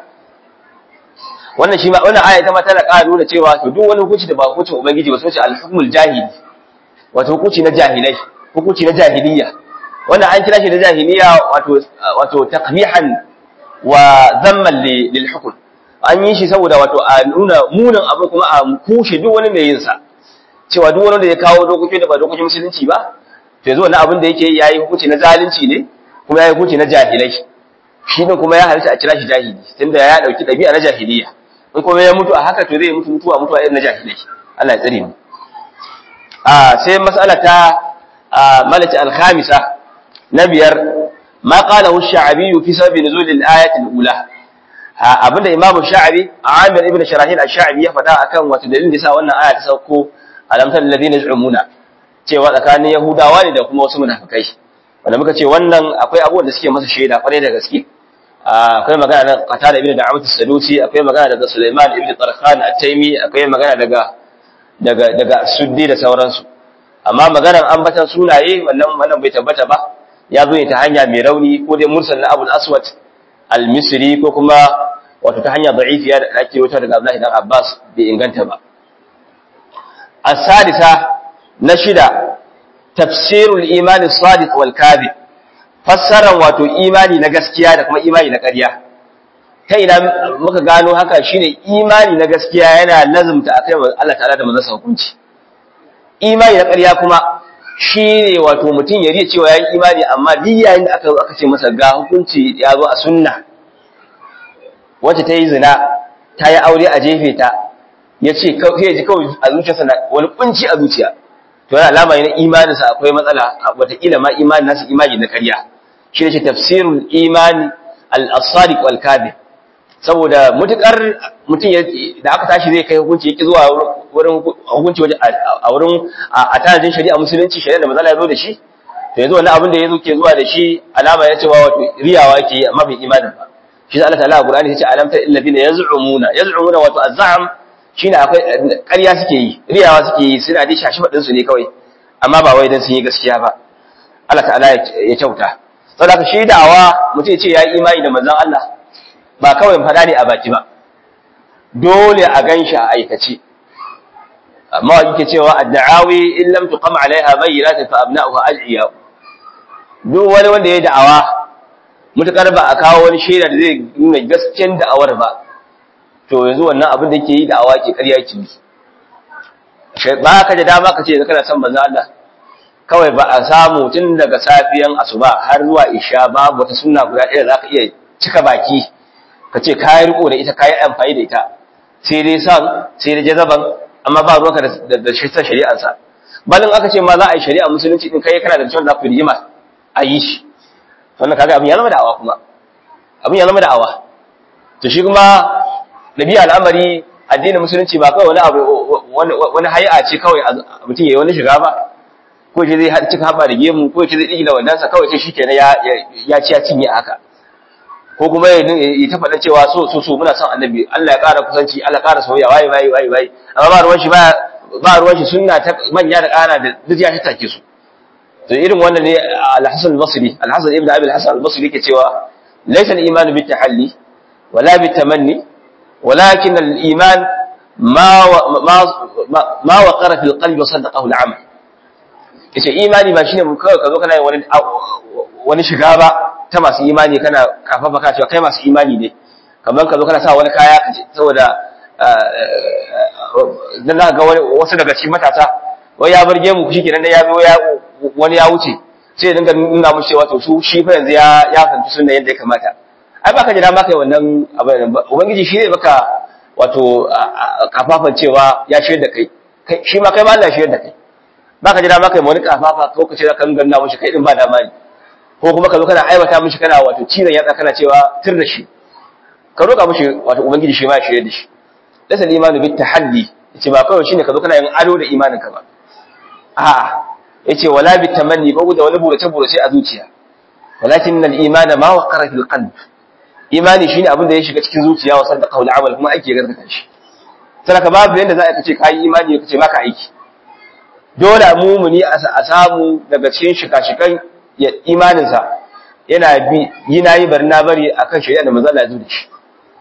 wannan shi ma wannan aya ita ma tana ƙara nuna cewa to duk wani hukunci da ba hukuncin ubangiji ba sai al-hukmul jahili wato hukunci na jahilai hukunci na jahiliya wannan an kira shi da jahiliya wato wato taqbihan wa zamman lil hukm an yi shi saboda wato a nuna munin abu kuma a kushe duk wani mai yin sa cewa duk wani da ya kawo dokoki da ba dokokin musulunci ba to yanzu wannan abin da yake yayi hukunci na zalunci ne kuma yayi hukunci na jahilai shi ne kuma ya halitta a kira shi jahili tunda ya dauki dabi'a na jahiliya in kuma ya mutu a haka to zai mutu mutuwa mutuwa irin na jahilai Allah ya tsare mu a sai mas'ala ta malati al-khamisa na biyar ma qalahu ash-sha'bi fi sabab nuzul al-ayat al-ula abinda imamu sha'bi Amir ibn Sharahil ash-sha'bi ya faɗa akan wato dalilin da yasa wannan aya ta sauko alamtal ladina yaz'umuna cewa tsakanin yahudawa ne da kuma wasu munafikai wanda muka ce wannan akwai abubuwan da suke masa shaida kwarai da gaske akwai magana da Qatada ibn Da'amat as-Sadusi akwai magana daga Sulaiman ibn Tarkhan at-Taymi akwai magana daga daga daga Suddi da sauransu amma maganar ambatan sunaye wannan wannan bai tabbata ba ya zo ne ta hanya mai rauni ko dai mursal na Abu al-Aswad al-Misri ko kuma wato ta hanya da'ifiya da ake wuta daga Abdullahi dan Abbas bai inganta ba as-sadisa na shida tafsirul imani sadiq wal kadhib fassaran wato imani na gaskiya da kuma imani na ƙarya ta ina muka gano haka shine imani na gaskiya yana lazumta akai Allah ta'ala da manzon hukunci imani na ƙarya kuma shine wato mutum ya riya cewa yayin imani amma duk yayin da aka aka ce masa ga hukunci ya zo a sunna wacce ta yi zina ta yi aure a jefe ta ya ce ya ji kawai a zuciyarsa na wani kunci a zuciya to yana alama ne imaninsa akwai matsala wataƙila ma imanin nasu imani na ƙarya shi ne tafsirul imani al-sadiq wal kadhib saboda mutukar mutum da aka tashi zai kai hukunci yake zuwa wurin hukunci waje a wurin a tanadin shari'a musulunci shari'a da matsala ya zo da shi to yanzu wannan abin da ya zo ke zuwa da shi alama ya cewa wato riyawa yake yi amma bai imanin ba shi Allah ta'ala a Qur'ani yace alam ta illazina yaz'umuna yaz'umuna wato az-za'm shine akwai ƙarya suke yi riyawa suke yi suna dai shashi fadin su ne kawai amma ba wai dan sun yi gaskiya ba Allah ta'ala ya kyauta saboda shi da'awa mutum ya ce ya yi imani da manzon Allah ba kawai faɗa ne a baki ba dole a ganshi a aikace amma yake cewa ad-da'awi in lam tuqam 'alayha bayyinatun fa abna'uha ad'iya duk wani wanda ya da'awa mutakar ba a kawo wani shaida da zai nuna gaskiyar da'awar ba to yanzu wannan abin da yake yi da'awa ke ƙarya ki ba ka da dama ka ce kana son manzo Allah kawai ba a samu tun daga safiyan asuba har zuwa isha babu wata sunna guda ɗaya za ka iya cika baki ka ce kayi riko da ita kayi amfani da ita sai dai san sai dai jazaban amma ba ruwanka da da shari'ar shari'arsa balin aka ce ma za a yi shari'a musulunci din kai kana da cewa za ku rigima a yi shi wannan kaga abin ya zama da'awa kuma abin ya zama da'awa to shi kuma nabi al'amari addinin musulunci ba kawai wani abu wani hay'a ce kawai mutum yayi wani shiga ba ko ce zai cika haɓa da gemu ko ce zai ɗigila wandansa kawai ce shi kenan ya ci ya cinye haka ko kuma ya ta faɗa cewa so so so muna son annabi Allah ya ƙara kusanci Allah ya ƙara soyayya waye waye waye waye amma ba ruwan shi ba ba ruwan shi sunna ta manya da ƙara da duk ya take su to irin wannan ne al-Hasan al-Basri al-Hasan ibn Abi al-Hasan al-Basri yake cewa laysa al-iman bi tahalli wala bi tamanni walakin al-iman ma ma ma waqara fil qalbi wa saddaqahu al-amal yace imani ba shine kawai ka zo kana yin wani wani shiga ba ta masu imani kana kafafa ka cewa kai masu imani ne kamar ka zo kana sa wani kaya saboda dan za ga wasu daga cikin matasa wai ya barge mu shi kenan ya zo ya wani ya wuce sai ya dinga nuna mushi cewa to su shi fa yanzu ya ya fahimci sunna yadda ya kamata ai baka jira maka wannan abin ubangiji shi zai baka wato kafafan cewa ya shirya da kai kai shi ma kai ma Allah shi yadda kai baka jira ma kai wani kafafa ko ka ce za ka ganna mushi kai din ba dama ne ko kuma ka zo kana aiwata mushi kana wato cizon yatsa kana cewa tir da shi ka roƙa mushi wato ubangiji shi ma ya shirye da shi laysa al-imanu bit tahaddi yace ba kawai shine ka zo kana yin ado da imanin ka ba a'a yace wala bit tamanni ba da wani burace burace a zuciya walakin al-iman ma waqara fil qalb imani shine abin da ya shiga cikin zuciya wa saddaqa wal amal kuma aiki ya gargata shi sai ka babu yanda za ka ce kai imani ka ce baka aiki dole mumuni a samu daga cikin shika-shikan imaninsa yana bi yi na yi bari na bari a kan shari'a da manzala ya zo da shi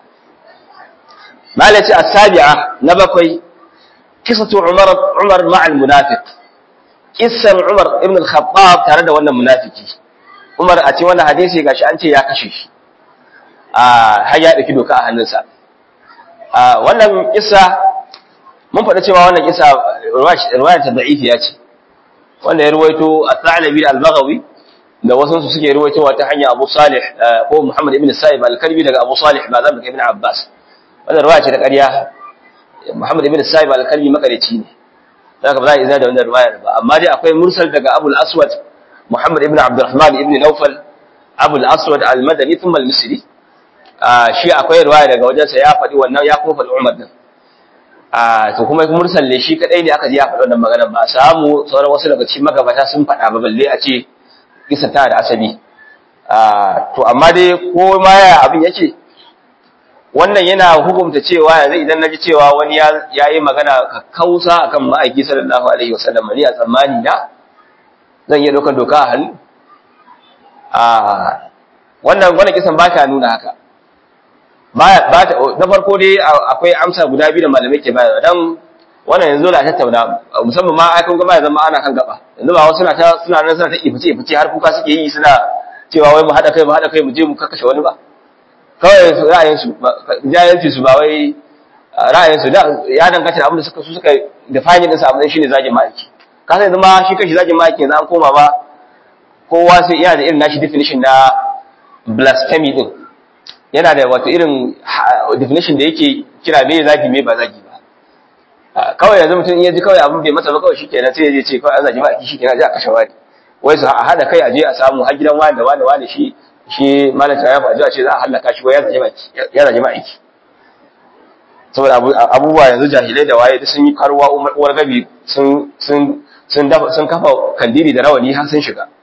malaci a sabi'a na bakwai kisatu umar umar ma'al munafiq kissan umar ibn al-khattab tare da wannan munafiki umar a cikin wannan hadisi gashi an ce ya kashe shi a har ya dauki doka a hannunsa a wannan kissa mun faɗa cewa wannan kissa riwaya ta da'ifiya ce wanda ya ruwaito at-Thalabi al-Baghawi da wasu su suke ruwaitowa ta hanyar Abu Salih ko Muhammad ibn Sa'ib al-Kalbi daga Abu Salih ba zan ibn Abbas wannan riwaya ce ta ƙarya Muhammad ibn Sa'ib al-Kalbi makareci ne zaka ba za a izina da wannan riwayar ba amma dai akwai mursal daga Abu al-Aswad Muhammad ibn Abdurrahman ibn Nawfal Abu al-Aswad al-Madani thumma al-Misri shi akwai riwaya daga wajensa ya faɗi wannan ya kuma faɗi Umar din a to kuma mursal ne shi kadai ne aka ji ya faɗi wannan magana ba a samu sauran wasu daga cikin magabata sun faɗa ba balle a ce kisa ta da asali to amma dai ko ma ya abin yake wannan yana hukunta cewa yanzu idan naji cewa wani ya yi magana kakkausa akan ma'aiki sallallahu alaihi wasallam ni a tsammani na zan iya ɗaukar doka a hannu a wannan wannan kisan ba ta nuna haka na farko dai akwai amsa guda biyu da malamai ke bayarwa dan wannan yanzu da tattauna musamman ma ai kun ga ya zama ana kan gaba yanzu ba wasu suna ta suna nan suna ta ifice ifice har kuka suke yi suna cewa wai mu hada kai mu hada kai mu je mu kakkashe wani ba kawai ra'ayin su jayanci su ba wai ra'ayin su da ya danganta da abin da suka su suka define din sa abin shine zagin ma'aiki ka sai zama shi kashi zagin ma'aiki yanzu an koma ba kowa sai yana da irin nashi definition na blasphemy din yana da wato irin definition da yake kira me zagi me ba zagi ba kawai yanzu mutum ya ji kawai abin bai masa ba kawai shikenan sai ya ce kawai an zagi ba ki shikenan je a kashe wani wai su a hada kai a je a samu har gidan wani da wani wani shi shi malaka ya faɗi a ce za a halaka shi wai ya zagi ba ya zagi ba aiki saboda abubuwa yanzu jahilai da waye sun yi karuwa uwar gabi sun sun sun dafa sun kafa kandiri da rawani har sun shiga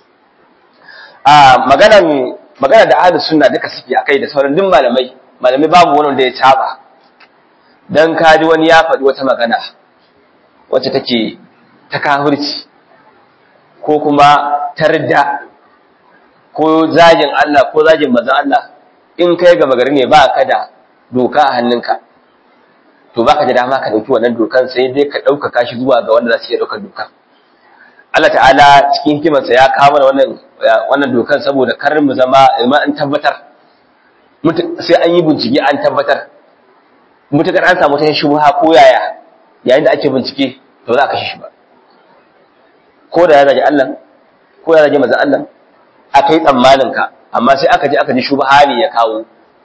a maganan magana da ahlus sunna duka suke akai da sauran duk malamai malamai babu wani wanda ya caba dan kaji wani ya faɗi wata magana wacce take ta kafirci ko kuma tarda ko zagin Allah ko zagin manzon Allah in kai ga magari ne ba ka da doka a hannunka to baka da dama ka dauki wannan dokan sai dai ka ɗaukaka shi zuwa ga wanda za su iya ɗaukar dokan Allah ta'ala cikin hikimarsa ya kawo mana wannan wannan dokan saboda kar mu zama imma an tabbatar sai an yi bincike an tabbatar mutakar an samu ta shubha ko yaya yayin da ake bincike to za a kashe shi ba ko da ya zagi Allah ko ya zagi manzon Allah aka yi tsammanin ka amma sai aka je aka ji shubha ne ya kawo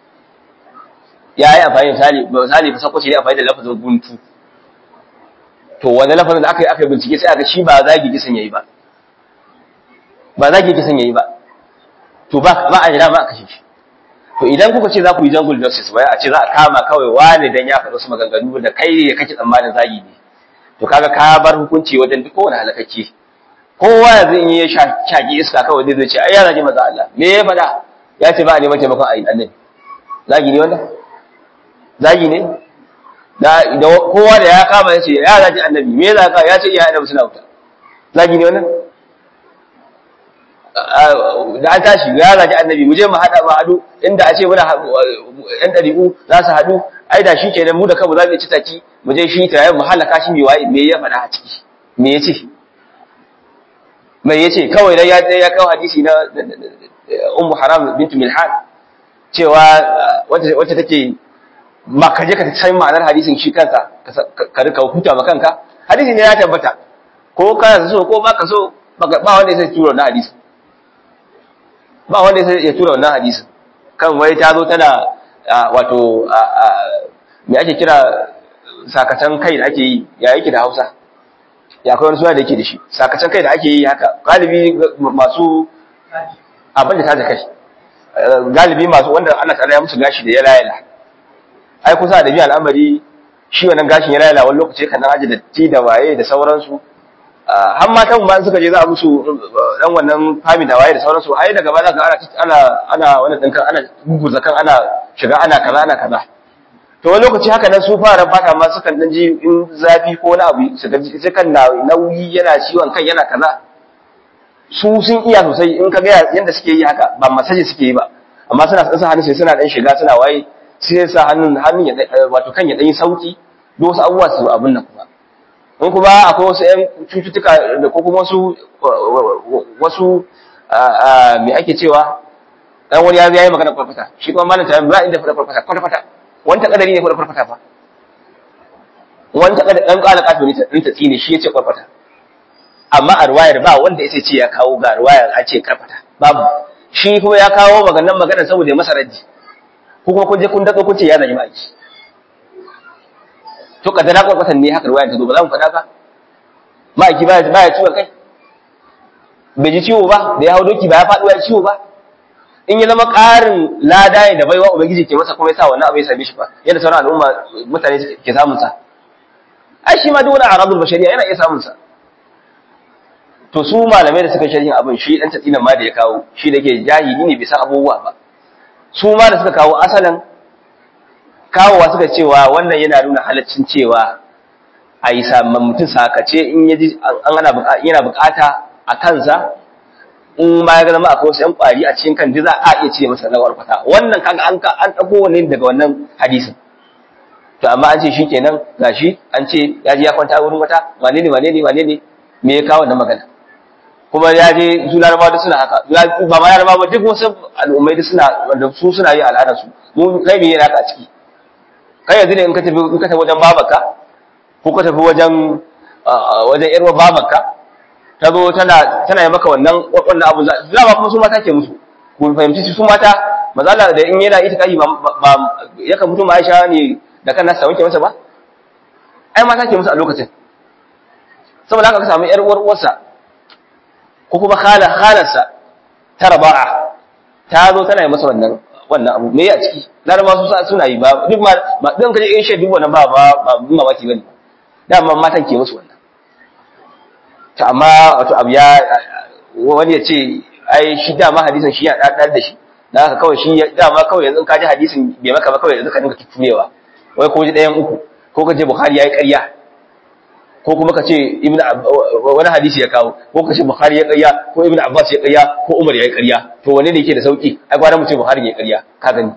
ya yi amfani misali misali fa sakwace ne amfani da lafazin guntu to wani lafazin da aka yi aka bincike sai aka shi ba zagi kisan yayi ba ba zagi kisan yayi ba to ba ba a jira ba a kashe shi to idan kuka ce za ku yi jungle justice bai a ce za a kama kawai wani dan ya faɗa su maganganu da kai ya kake tsammanin zagi ne to kaga ka bar hukunci wajen duk kowane halakacce kowa yanzu in ya shaki iska kawai zai ce ai ya zagi maza Allah me ya faɗa ya ce ba a neman taimakon a yi annabi zagi ne wanda zagi ne da kowa da ya kama ya ce ya zagi annabi me za ka ya ce iya annabi suna wuta zagi ne wannan da an tashi ya zagi annabi mu je mu hada mu hadu inda a ce muna yan dariku za su hadu ai da shi kenan mu da kanmu za mu ci taki mu je shi tare mu halaka shi me waye me ya faɗa a ciki me ya ce me ya ce kawai dan ya ya kawo hadisi na ummu haram bintu milhan cewa wacce take ma ka je ka san ma'anar hadisin shi kansa ka rika huta ma kanka hadisi ne ya tabbata ko ka so ko ba ka so ba wanda ya tura wannan hadisin ba wanda ya tura wannan hadisin kan wai ta zo tana wato me ake kira sakatan kai da ake yi ya yake da Hausa ya kai wani suna da yake da shi sakatan kai da ake yi haka galibi masu abin da ta da kai galibi masu wanda Allah ta'ala ya musu gashi da ya layala ai kusa da biyan al'amari shi wannan gashin ya layala wani lokaci kan aji da ti da waye da sauransu har matan ma suka je za a musu dan wannan fami da waye da sauransu ai daga baya ga ana ana wannan dinkan ana guguza kan ana shiga ana kaza ana kaza to wani lokaci haka nan su fara fata ma sukan dan ji in zafi ko wani abu su gaji sai kan nauyi yana ciwon kai yana kaza su sun iya sosai in ka ga yanda suke yi haka ba masaji suke yi ba amma suna sa hannu sai suna dan shiga suna waye sai sa hannun hannun ya wato kan ya dan yi sauki duk wasu abubuwa su abin nan kuma in kuma akwai wasu ƴan cututtuka da ko kuma wasu wasu me ake cewa dan wani ya yi magana farfata shi kuma malam ta ba inda farfata farfata wani kadari ne farfata fa wani kadari dan kala kato ne ta tsine shi yace farfata amma a ruwayar ba wanda yace ce ya kawo ga ruwayar a ce karfata babu shi kuma ya kawo maganan maganar saboda ya masa raddi ko kuma kun je kun dako kun ce ya zagi maki to kadara kwakwatan ne haka ruwayar ta zo ba za mu faɗa ba ma'aiki ba ya ciwon kai bai ji ciwo ba da ya hau doki ba ya faɗuwa ya ciwo ba in ya zama ƙarin lada ne da baiwa ubangiji ke masa kuma ya sa wannan abu ya same shi ba yadda sauran al'umma mutane ke samun sa ai shi ma duk wani aradul bashariya yana iya samun sa to su malamai da suka sharhin abin shi dan tatsinan ma da ya kawo shi da ke jahili ne bai san abubuwa ba su ma da suka kawo asalan kawowa suka cewa wannan yana nuna halaccin cewa a yi samun mutum sakace in yaji an yana bukata a kansa in ma ya zama akwai wasu ‘yan ƙwari a cikin kan za a iya ce masa na warkwata wannan kaga an an ɗago wani daga wannan hadisin to amma an ce shi kenan gashi an ce ya ji ya kwanta wurin wata wane ne wane ne wane ne me ya kawo wannan magana kuma ya je su larabawa duk suna haka ba ma larabawa ba duk wasu al'ummai duk suna wanda su suna yi al'adar su mu kai me yana haka a ciki kai yanzu ne in ka tafi in ka tafi wajen babanka ko ka tafi wajen wajen yarwa babanka ta zo tana tana yi maka wannan wannan abu za ba kuma su mata ke musu ku fahimci su mata mazala da in yana ita kai ba yakan mutum Aisha ne da kan nasa wanke masa ba ai mata ke musu a lokacin saboda haka ka samu yar uwar uwarsa ko kuma khala khalarsa ta raba'a ta zo tana yi masa wannan wannan abu me ya ciki laraba su suna yi ba duk ma ba dan kaje in shaidu wannan ba ba ba mamaki bane dama matan ke musu wannan to amma wato abu ya wani ya ce ai shi dama hadisin shi ya dadar da shi dan haka kawai shi dama kawai yanzu ka ji hadisin bai maka ba kawai yanzu ka dinga tutumewa wai ko ji ɗayan uku ko ka je bukhari yayi ƙarya ko kuma ka ce ibnu wani hadisi ya kawo ko ka ce bukhari ya ƙarya ko ibnu abbas ya ƙarya ko umar ya ƙarya to wanne ne yake da sauki ai gwara mu ce bukhari ya ƙarya ka gani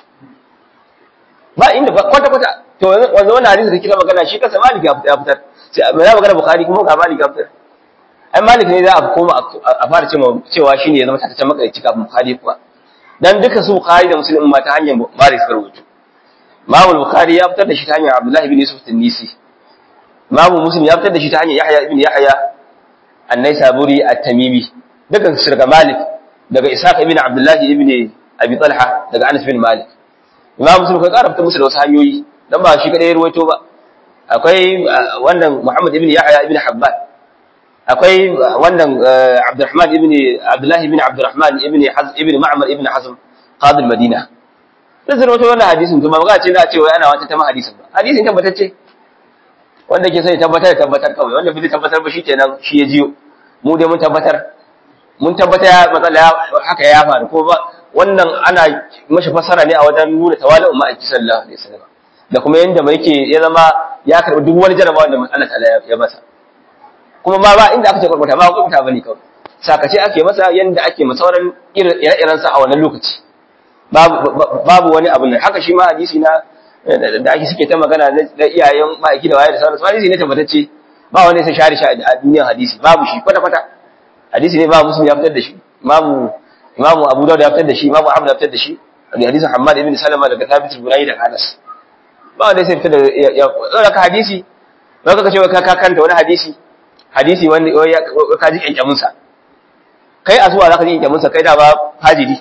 ba inda kwata kwata to wanzu wannan hadisi da kika magana shi kansa malik ya fitar sai mai magana bukhari kuma ga malik ya fitar ai malik ne za a koma a fara cewa shine ya zama tataccen makaici kafin bukhari kuwa dan duka su bukhari da muslim ma ta hanyar malik suka rubutu Imam Bukhari ya fitar da shi ta hanyar Abdullah ibn Yusuf Tunisi. Imam Muslim ya fitar da shi ta hanyar Yahya ibn Yahya An-Naisaburi At-Tamimi. Daga su daga Malik, daga Ishaq ibn Abdullah ibn Abi Talha, daga Anas bin Malik. Imam Muslim kai ƙara fitar musu da wasu hanyoyi dan ba shi kadai ya ruwaito ba. Akwai wannan Muhammad ibn Yahya ibn Habban. Akwai wannan Abdurrahman ibn Abdullah ibn Abdurrahman ibn Hazm ibn Ma'mar ibn Hazm qadi al-Madina. sai su rawaito wannan hadisin to ba magana ce za a ce wai ana wata ta hadisin ba hadisin tabbatacce wanda ke sai tabbatar da tabbatar kawai wanda bai tabbatar ba shikenan shi ya jiyo mu dai mun tabbatar mun tabbata ya matsala haka ya faru ko ba wannan ana mashi fasara ne a wajen nuna tawali'un ma'aiki sallallahu alaihi wasallam da kuma yanda mai yake ya zama ya karbi duk wani jarabawa da Allah ta'ala ya masa kuma ma ba inda aka ce kwarbata ba kwarbata bane kawai sakace ake masa yanda ake masauran ire-iren sa a wannan lokaci babu wani abu ne haka shi ma hadisi na da ake suke ta magana na iyayen ma'aiki da waye da sauransu hadisi ne tabbatacce ba wani sai share shi a duniyar hadisi babu shi kwata kwata hadisi ne babu muslim ya fitar da shi imamu imamu abu dawud ya fitar da shi imamu ahmad ya fitar da shi da hadisin hammad ibn salama daga thabit al-bunani da anas ba wanda sai fitar da ya ka hadisi ba ka ce ka ka kanta wani hadisi hadisi wanda ka ji kyankyamin sa kai asuwa zaka ji kyankyamin sa kai da ba fajiri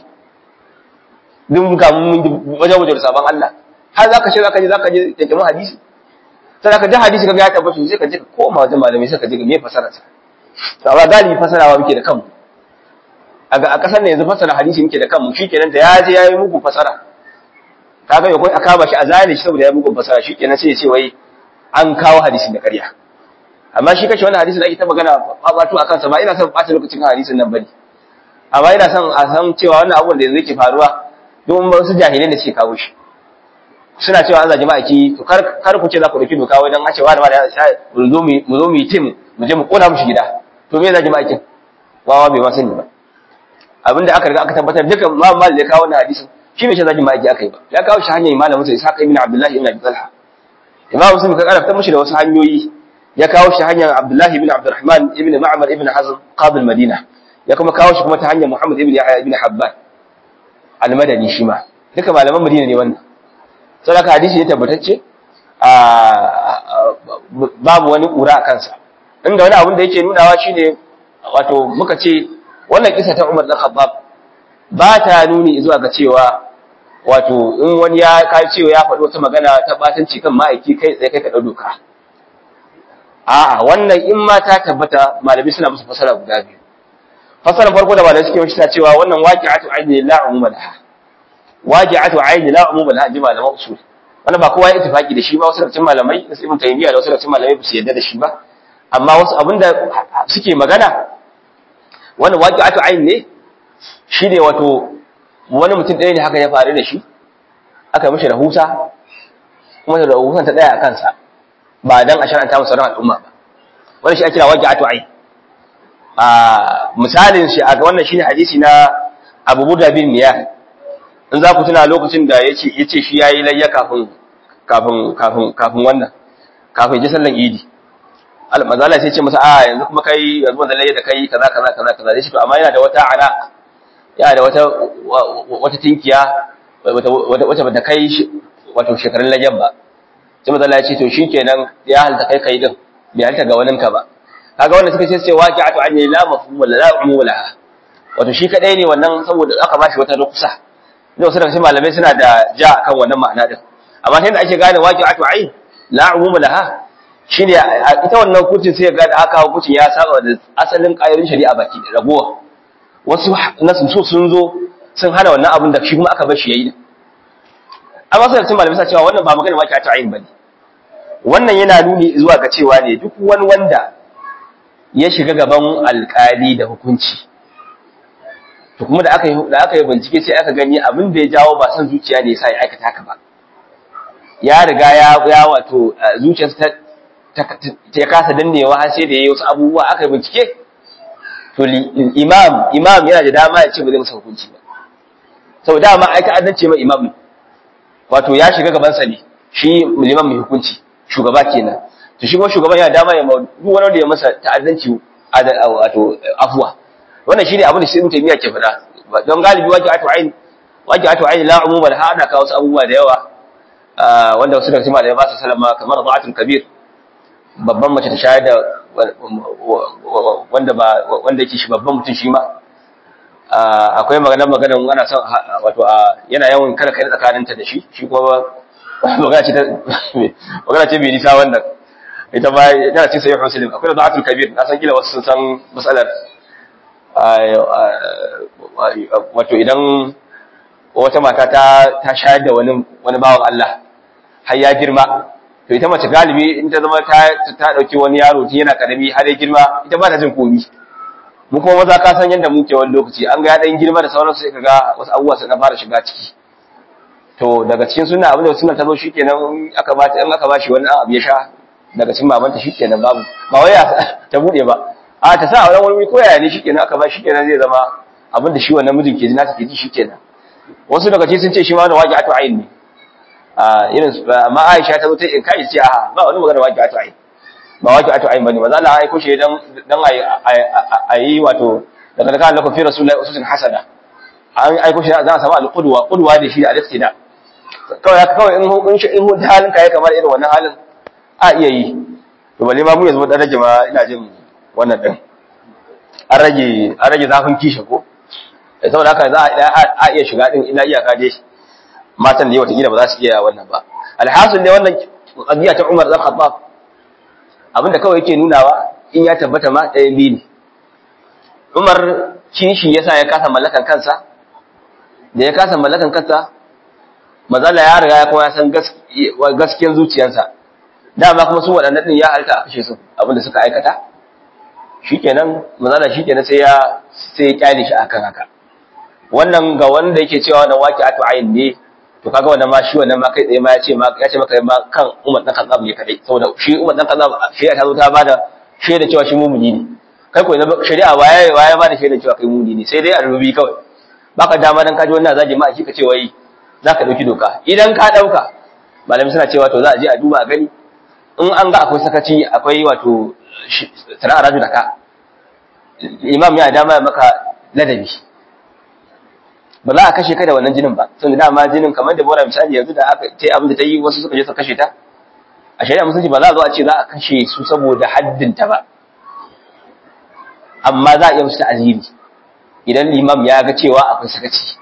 duk ga mun wajen wajen sabon Allah har zaka ce zaka je zaka je kyakkyamin hadisi sai ka ji hadisi kaga ya tabbata sai ka je ka koma wajen malamai sai ka je me fasara sa to amma galibi fasarawa muke da kanmu a a kasar ne yanzu fasara hadisi muke da kanmu shikenan da ya je yayi muku fasara kaga ya kai aka ba shi a zane shi saboda ya muku fasara shikenan sai ya ce wai an kawo hadisin da ƙarya amma shi kace wannan hadisin da ake ta magana babatu akan sa ba ina son ɓata lokacin hadisin nan bane amma ina son a san cewa wannan abun da yanzu yake faruwa don wasu jahilai da suke kawo shi suna cewa an zaji ma'aiki to kar kar ku ce za ku dauki doka wajen a cewa da ma da mu zo mu mu zo mu yi tim mu je mu kona mushi gida to me zaji ma'aikin wawa bai ma sani ba abinda aka riga aka tabbatar dukan ma mal da kawo wannan hadisin shi bai ce zaji ma'aiki aka yi ba ya kawo shi hanyar malamin sa Ishaq ibn Abdullah ibn Abi Talha Imam Muslim ka karanta mushi da wasu hanyoyi ya kawo shi hanyar Abdullah ibn Abdurrahman ibn Ma'mar ibn Hazm qadi al-Madina ya kuma kawo shi kuma ta hanyar Muhammad ibn Yahya ibn Habban al-Madani shi ma duka malaman Madina ne wannan sai haka hadisi ne tabbatacce babu wani ƙura a kansa inda wani abin da yake nunawa shine wato muka ce wannan kisa ta Umar dan Khattab ba ta nuni zuwa ga cewa wato in wani ya kai cewa ya faɗi wata magana ta batanci kan ma'aiki kai tsaye kai ka ɗau doka a'a wannan in ma ta tabbata malami suna musu fasara guda biyu fasaran farko da malami suke yi suna cewa wannan waqi'atu aini la umuma laha waqi'atu aini la umuma laha ji malaman usul wannan ba kowa ya ittifaki da shi ba wasu daga cikin malamai da ibn taymiya da wasu daga cikin malamai ba su yarda da shi ba amma wasu abinda suke magana wannan waqi'atu aini ne shine wato wani mutum ɗaya ne haka ya faru da shi aka mishi rahusa kuma da rahusan ta ɗaya a kansa ba dan a shar'anta masa ran al'umma ba wannan shi ake kira waqi'atu aini a misalin shi a wannan shine hadisi na Abu Burda bin Miyah in za ku tuna lokacin da yace yace shi yayi layya kafin kafin kafin kafin wannan kafin ji sallan Idi al-mazala sai ce masa a yanzu kuma kai yanzu wannan layya da kai kaza kaza kaza kaza sai to amma yana da wata ana yana da wata wata tinkiya wata wata bata kai wato shekarun layyan ba sai mazala ya ce to shikenan ya halta kai kai din bai halta ga waninka ba kaga wanda suka ce sai waqi'atu an la mafhum wala la umum laha wato shi kadai ne wannan saboda aka bashi wata rukusa ne wasu daga cikin malamai suna da ja kan wannan ma'ana din amma sai da ake gane waqi'atu ayn la umum laha shine ita wannan hukuncin sai ga da aka hukuncin ya saba da asalin ƙayoyin shari'a baki da ragowa wasu nasu so sun zo sun hana wannan abin da shi kuma aka bar shi yayi amma sai da cikin malamai suna cewa wannan ba magana waqi'atu ayn bane wannan yana nuni zuwa ga cewa ne duk wani wanda ya shiga gaban alkali da hukunci to kuma da aka yi da aka yi bincike sai aka gani abin da ya jawo ba san zuciya ne yasa ya aikata haka ba ya riga ya ya wato zuciyarsa ta ta kasa dannewa har sai da yayi wasu abubuwa aka yi bincike to imam imam yana da dama ya ce ba zai masa hukunci ba sau dama ai ta'addanci ma imam wato ya shiga gaban sa ne shi liman mai hukunci shugaba kenan to shi kuma shugaban yana dama ya duk wani wanda ya masa ta'addanci wato afwa wannan shine abin da shi mutum ya ke faɗa don galibi waki atu ain waki atu ain la umuma da hada ka wasu abubuwa da yawa wanda wasu daga cikin malamai ba su salama kamar da'atul kabir babban mace ta shayar da wanda ba wanda yake shi babban mutum shi ma akwai maganar maganar ana son wato yana yawan kada kai tsakaninta da shi shi kuma magana ce ta magana ce bai nisa wannan ita ba yana cin sayyid muslim akwai da da'atul kabir na san kila wasu sun san matsalar wato idan wata mata ta ta shayar da wani wani bawan Allah har ya girma to ita mace galibi in ta zama ta ta dauki wani yaro tun yana karami har ya girma ita ba ta jin komi mu kuma maza ka san yadda muke wani lokaci an ga ya dan girma da sauransu sai kaga wasu abubuwa suka fara shiga ciki to daga cikin sunna abin da sunna ta zo shikenan aka ba in aka bashi wani abu ya sha daga cikin mamanta shikenan babu ba wai ta bude ba a ta sa auren wani ko yaya ne shikenan aka ba shikenan zai zama abin da shi wannan mijin ke ji na take ji shikenan wasu daga cikin sun ce shi ma da waqi'atu ayn ne a irin amma Aisha ta zo ta in kai ce a ba wani magana waqi'atu ayn ba waqi'atu ayn bane maza Allah ya aiko shi dan dan ayi wato daga daga Allah fi rasulullahi ususun hasana an aiko shi za a samu al-qudwa qudwa da shi da al-iqtida kawai haka kawai in in shi in halin ka ya kamar irin wannan halin a iya yi to balle ma mu yanzu dan rage ma ina jin wannan din an rage an rage zafin kisha ko eh saboda haka za a iya shiga din ina iyaka dai matan da yawa ta gida ba za su iya wannan ba alhasil ne wannan qadiya ta Umar bin Khattab abinda kawai yake nunawa in ya tabbata ma ɗaya biyu ne Umar kishi yasa ya kasa mallakan kansa da ya kasa mallakan kansa mazala ya riga ya kuma ya san gaskiyar zuciyarsa dama kuma su waɗannan ɗin ya halta a kashe su abinda suka aikata shikenan mazala shikenan sai ya sai ya kyale shi akan haka wannan ga wanda yake cewa na waki atu ayin ne to kaga wannan ma shi wannan ma kai tsaye ma ya ce ma ya ce maka ma kan Umar dan Khattab ne kadai saboda shi Umar dan Khattab shari'a ta zo ta bada shaida cewa shi mumuni ne kai ko na shari'a waye waye bada shaida cewa kai mumuni ne sai dai a rubi kawai baka dama dan kaji wannan zaji ma shi ka ce wai zaka dauki doka idan ka dauka malami suna cewa to za a je a duba a gani in an ga akwai sakaci akwai wato tara raju da ka imam ya dama maka ladabi ba za a kashe ka da wannan jinin ba tunda dama jinin kamar da bora misali yanzu da aka ce abin da ta yi wasu suka je su kashe ta a shari'a musulunci ba za a zo a ce za a kashe su saboda haddin ta ba amma za a iya musu ta'aziri idan limam ya ga cewa akwai sakaci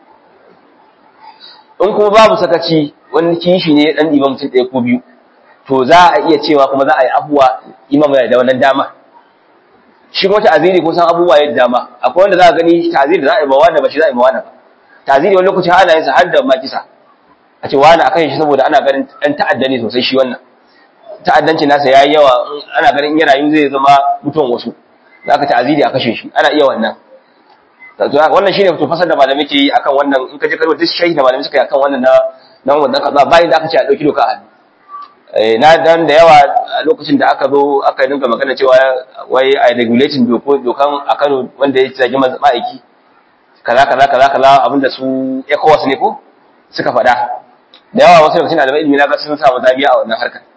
in kuma babu sakaci wani kishi ne dan imam mutum ɗaya ko biyu to za a iya cewa kuma za a yi abuwa imam yana da wannan dama shi kuma ta'aziri ko san abubuwa yadda dama akwai wanda za a gani ta'aziri da za a yi ba wanda ba shi za a yi ba wanda ba ta'aziri wani lokaci ana yin sa har da makisa a ce wani akan shi saboda ana ganin ɗan ta'adda ne sosai shi wannan ta'addanci nasa yayi yawa ana ganin in ya rayu zai zama mutuwan wasu za ka ta'aziri a kashe shi ana iya wannan wannan shine to fasar da malamai ke yi akan wannan in ka je karwa duk shahi da malamai suka yi akan wannan na na wannan kaza bayan da aka ce a dauki doka a hannu na dan da yawa a lokacin da aka zo aka dinga magana cewa wai a regulating dokan a Kano wanda ya zagi ma'aiki kaza kaza kaza kaza abinda su ECOWAS ne ko suka faɗa da yawa wasu lokacin da ilimi na ga sun samu zabiya a wannan harkar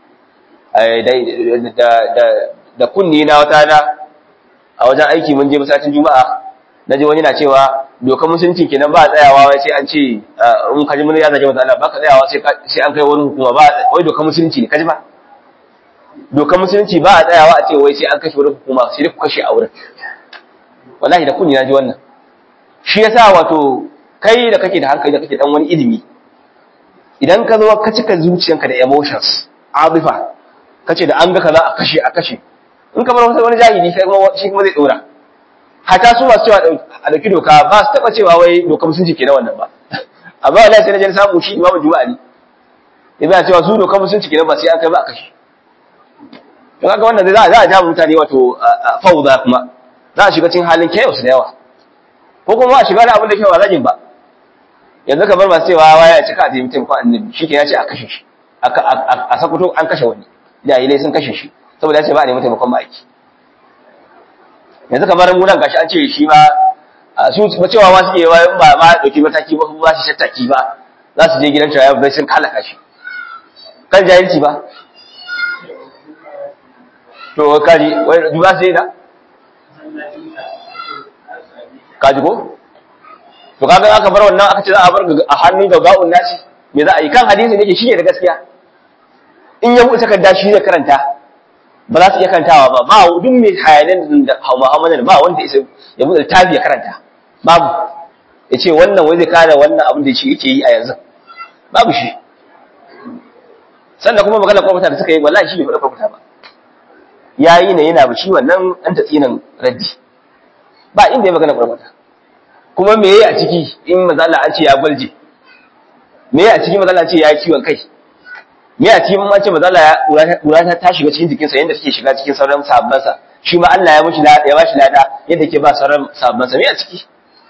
da da da kunni na wata na a wajen aiki mun je masallacin juma'a na ji wani na cewa dokar musulunci kenan ba tsayawa wai sai an ce in kaji mun ya zage mata Allah ba ka tsayawa sai an kai wani hukuma ba wai dokar musulunci ne kaji ba dokar musulunci ba a tsayawa a ce wai sai an kashe wani hukuma sai dai ku kashe a wurin wallahi da kunni na ji wannan shi yasa wato kai da kake da hankali da kake dan wani ilimi idan ka zo ka cika zuciyanka da emotions abifa kace da an ga kaza a kashe a kashe in ka bar wani jahili kai kuma shi kuma zai dora hata su masu cewa a dauki doka ba su taba cewa wai doka musulunci ke na wannan ba amma wallahi sai na je samu shi imamu juma'a ne yana cewa su doka musulunci ke ba sai an kai ba a kashe to kaga wannan zai za a ja mutane wato fauza kuma za a shiga cikin halin chaos da yawa ko kuma a shiga da abin da ke ba zagin ba yanzu kamar masu cewa waya ya cika a taimake ko annabi shi ke ya ce a kashe shi a sakuto an kashe wani jahilai sun kashe shi saboda ya ce ba a nemi taimakon ma'aiki yanzu kamar mu nan gashi an ce shi ma su ba cewa ma suke wa ba ma dauki mataki ba ba shi shattaki ba za su je gidan cewa bai sun halaka shi kan jahilci ba to kaji wai duba sai da kaji ko to kaga aka bar wannan aka ce za a bar a hannun gaggawun nashi me za a yi kan hadisi ne ke shi ne da gaskiya in ya buɗe takarda shi zai karanta ba za su iya karantawa ba ba duk mai hayanin da Muhammadu ba wanda ya buɗe littafi ya karanta babu ya ce wannan wai zai kare wannan abin da shi yake yi a yanzu babu shi sannan kuma magana kwamfuta da suka yi wallahi shi bai faɗa kwamfuta ba ya yi ne yana shi wannan ɗan tatsinan raddi ba inda ya magana kwamfuta kuma me yayi a ciki in mazala an ce ya gwalje me yayi a ciki mazala an ce ya kiwon kai me a cikin mace mazala ya kura ta ta shiga cikin jikinsa yadda take shiga cikin sauran sahabbansa shi ma Allah ya mishi ya bashi lada yadda ke ba sauran sahabbansa me a ciki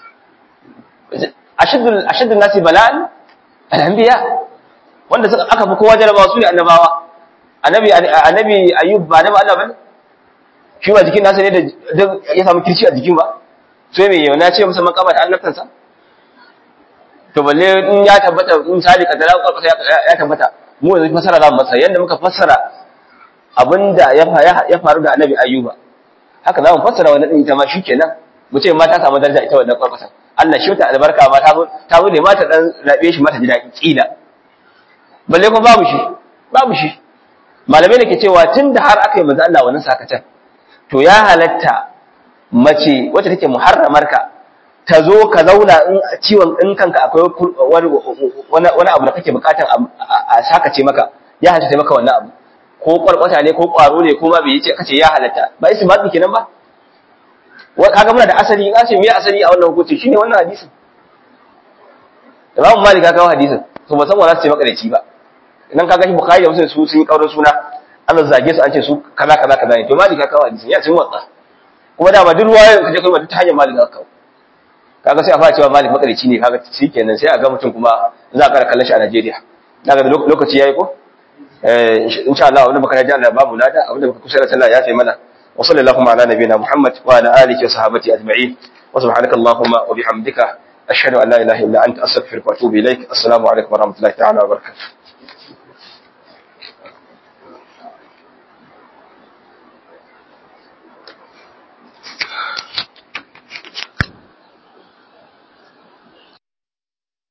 ashaddul ashaddul nasi bala'an al-anbiya wanda suka aka fi kowa jarabawa su ne annabawa annabi annabi ayyub ba annabi Allah bane shi ba jikin nasa ne da ya samu kirci a jikin ba sai me yau na ce masa makabar annabtansa to balle in ya tabbata in misali kadara ya tabbata mu yanzu fasara za mu masa yadda muka fassara abinda ya faru da annabi ayyuba haka za mu fassara wannan din ita ma shikenan mu ce ma ta samu daraja ita wannan kwarkwasa Allah shi ta albarka ma ta zo ta zo ne ma ta dan rabe shi mata ji daɗi kila balle kuma babu shi babu shi malamai da ke cewa tunda har aka yi manzo Allah wannan sakatan to ya halatta mace wacce take muharramar ka ta zo ka zauna in ciwon in kanka akwai wani abu da kake bukatan a sakace maka ya halatta maka wannan abu ko kwarkwata ne ko kwaro ne ko ma bai ce kace ya halatta ba istinbati kenan ba kaga muna da asali in ce me asali a wannan hukunci shine wannan hadisin Imam Malik ka kawo hadisin to ba san wa za su ce makareci ba idan kaga shi Bukhari da Muslim su sun yi kaurin suna an zage su an ce su kaza kaza kaza ne to Malik ka kawo hadisin ya cin watsa kuma da ba duk ruwaya ka je kai ta hanyar Malik ka kawo kaga sai a fara cewa Malik makareci ne kaga shikenan sai a ga mutum kuma za a kara kallon shi a Najeriya daga lokaci yayi ko eh insha Allah wanda baka ji Allah babu lada abinda baka kusa da sallah ya sai mana وصلى اللهم على نبينا محمد وعلى آله وصحبه أجمعين وسبحانك اللهم وبحمدك أشهد أن لا إله إلا أنت أستغفرك وأتوب إليك السلام عليكم ورحمة الله تعالى وبركاته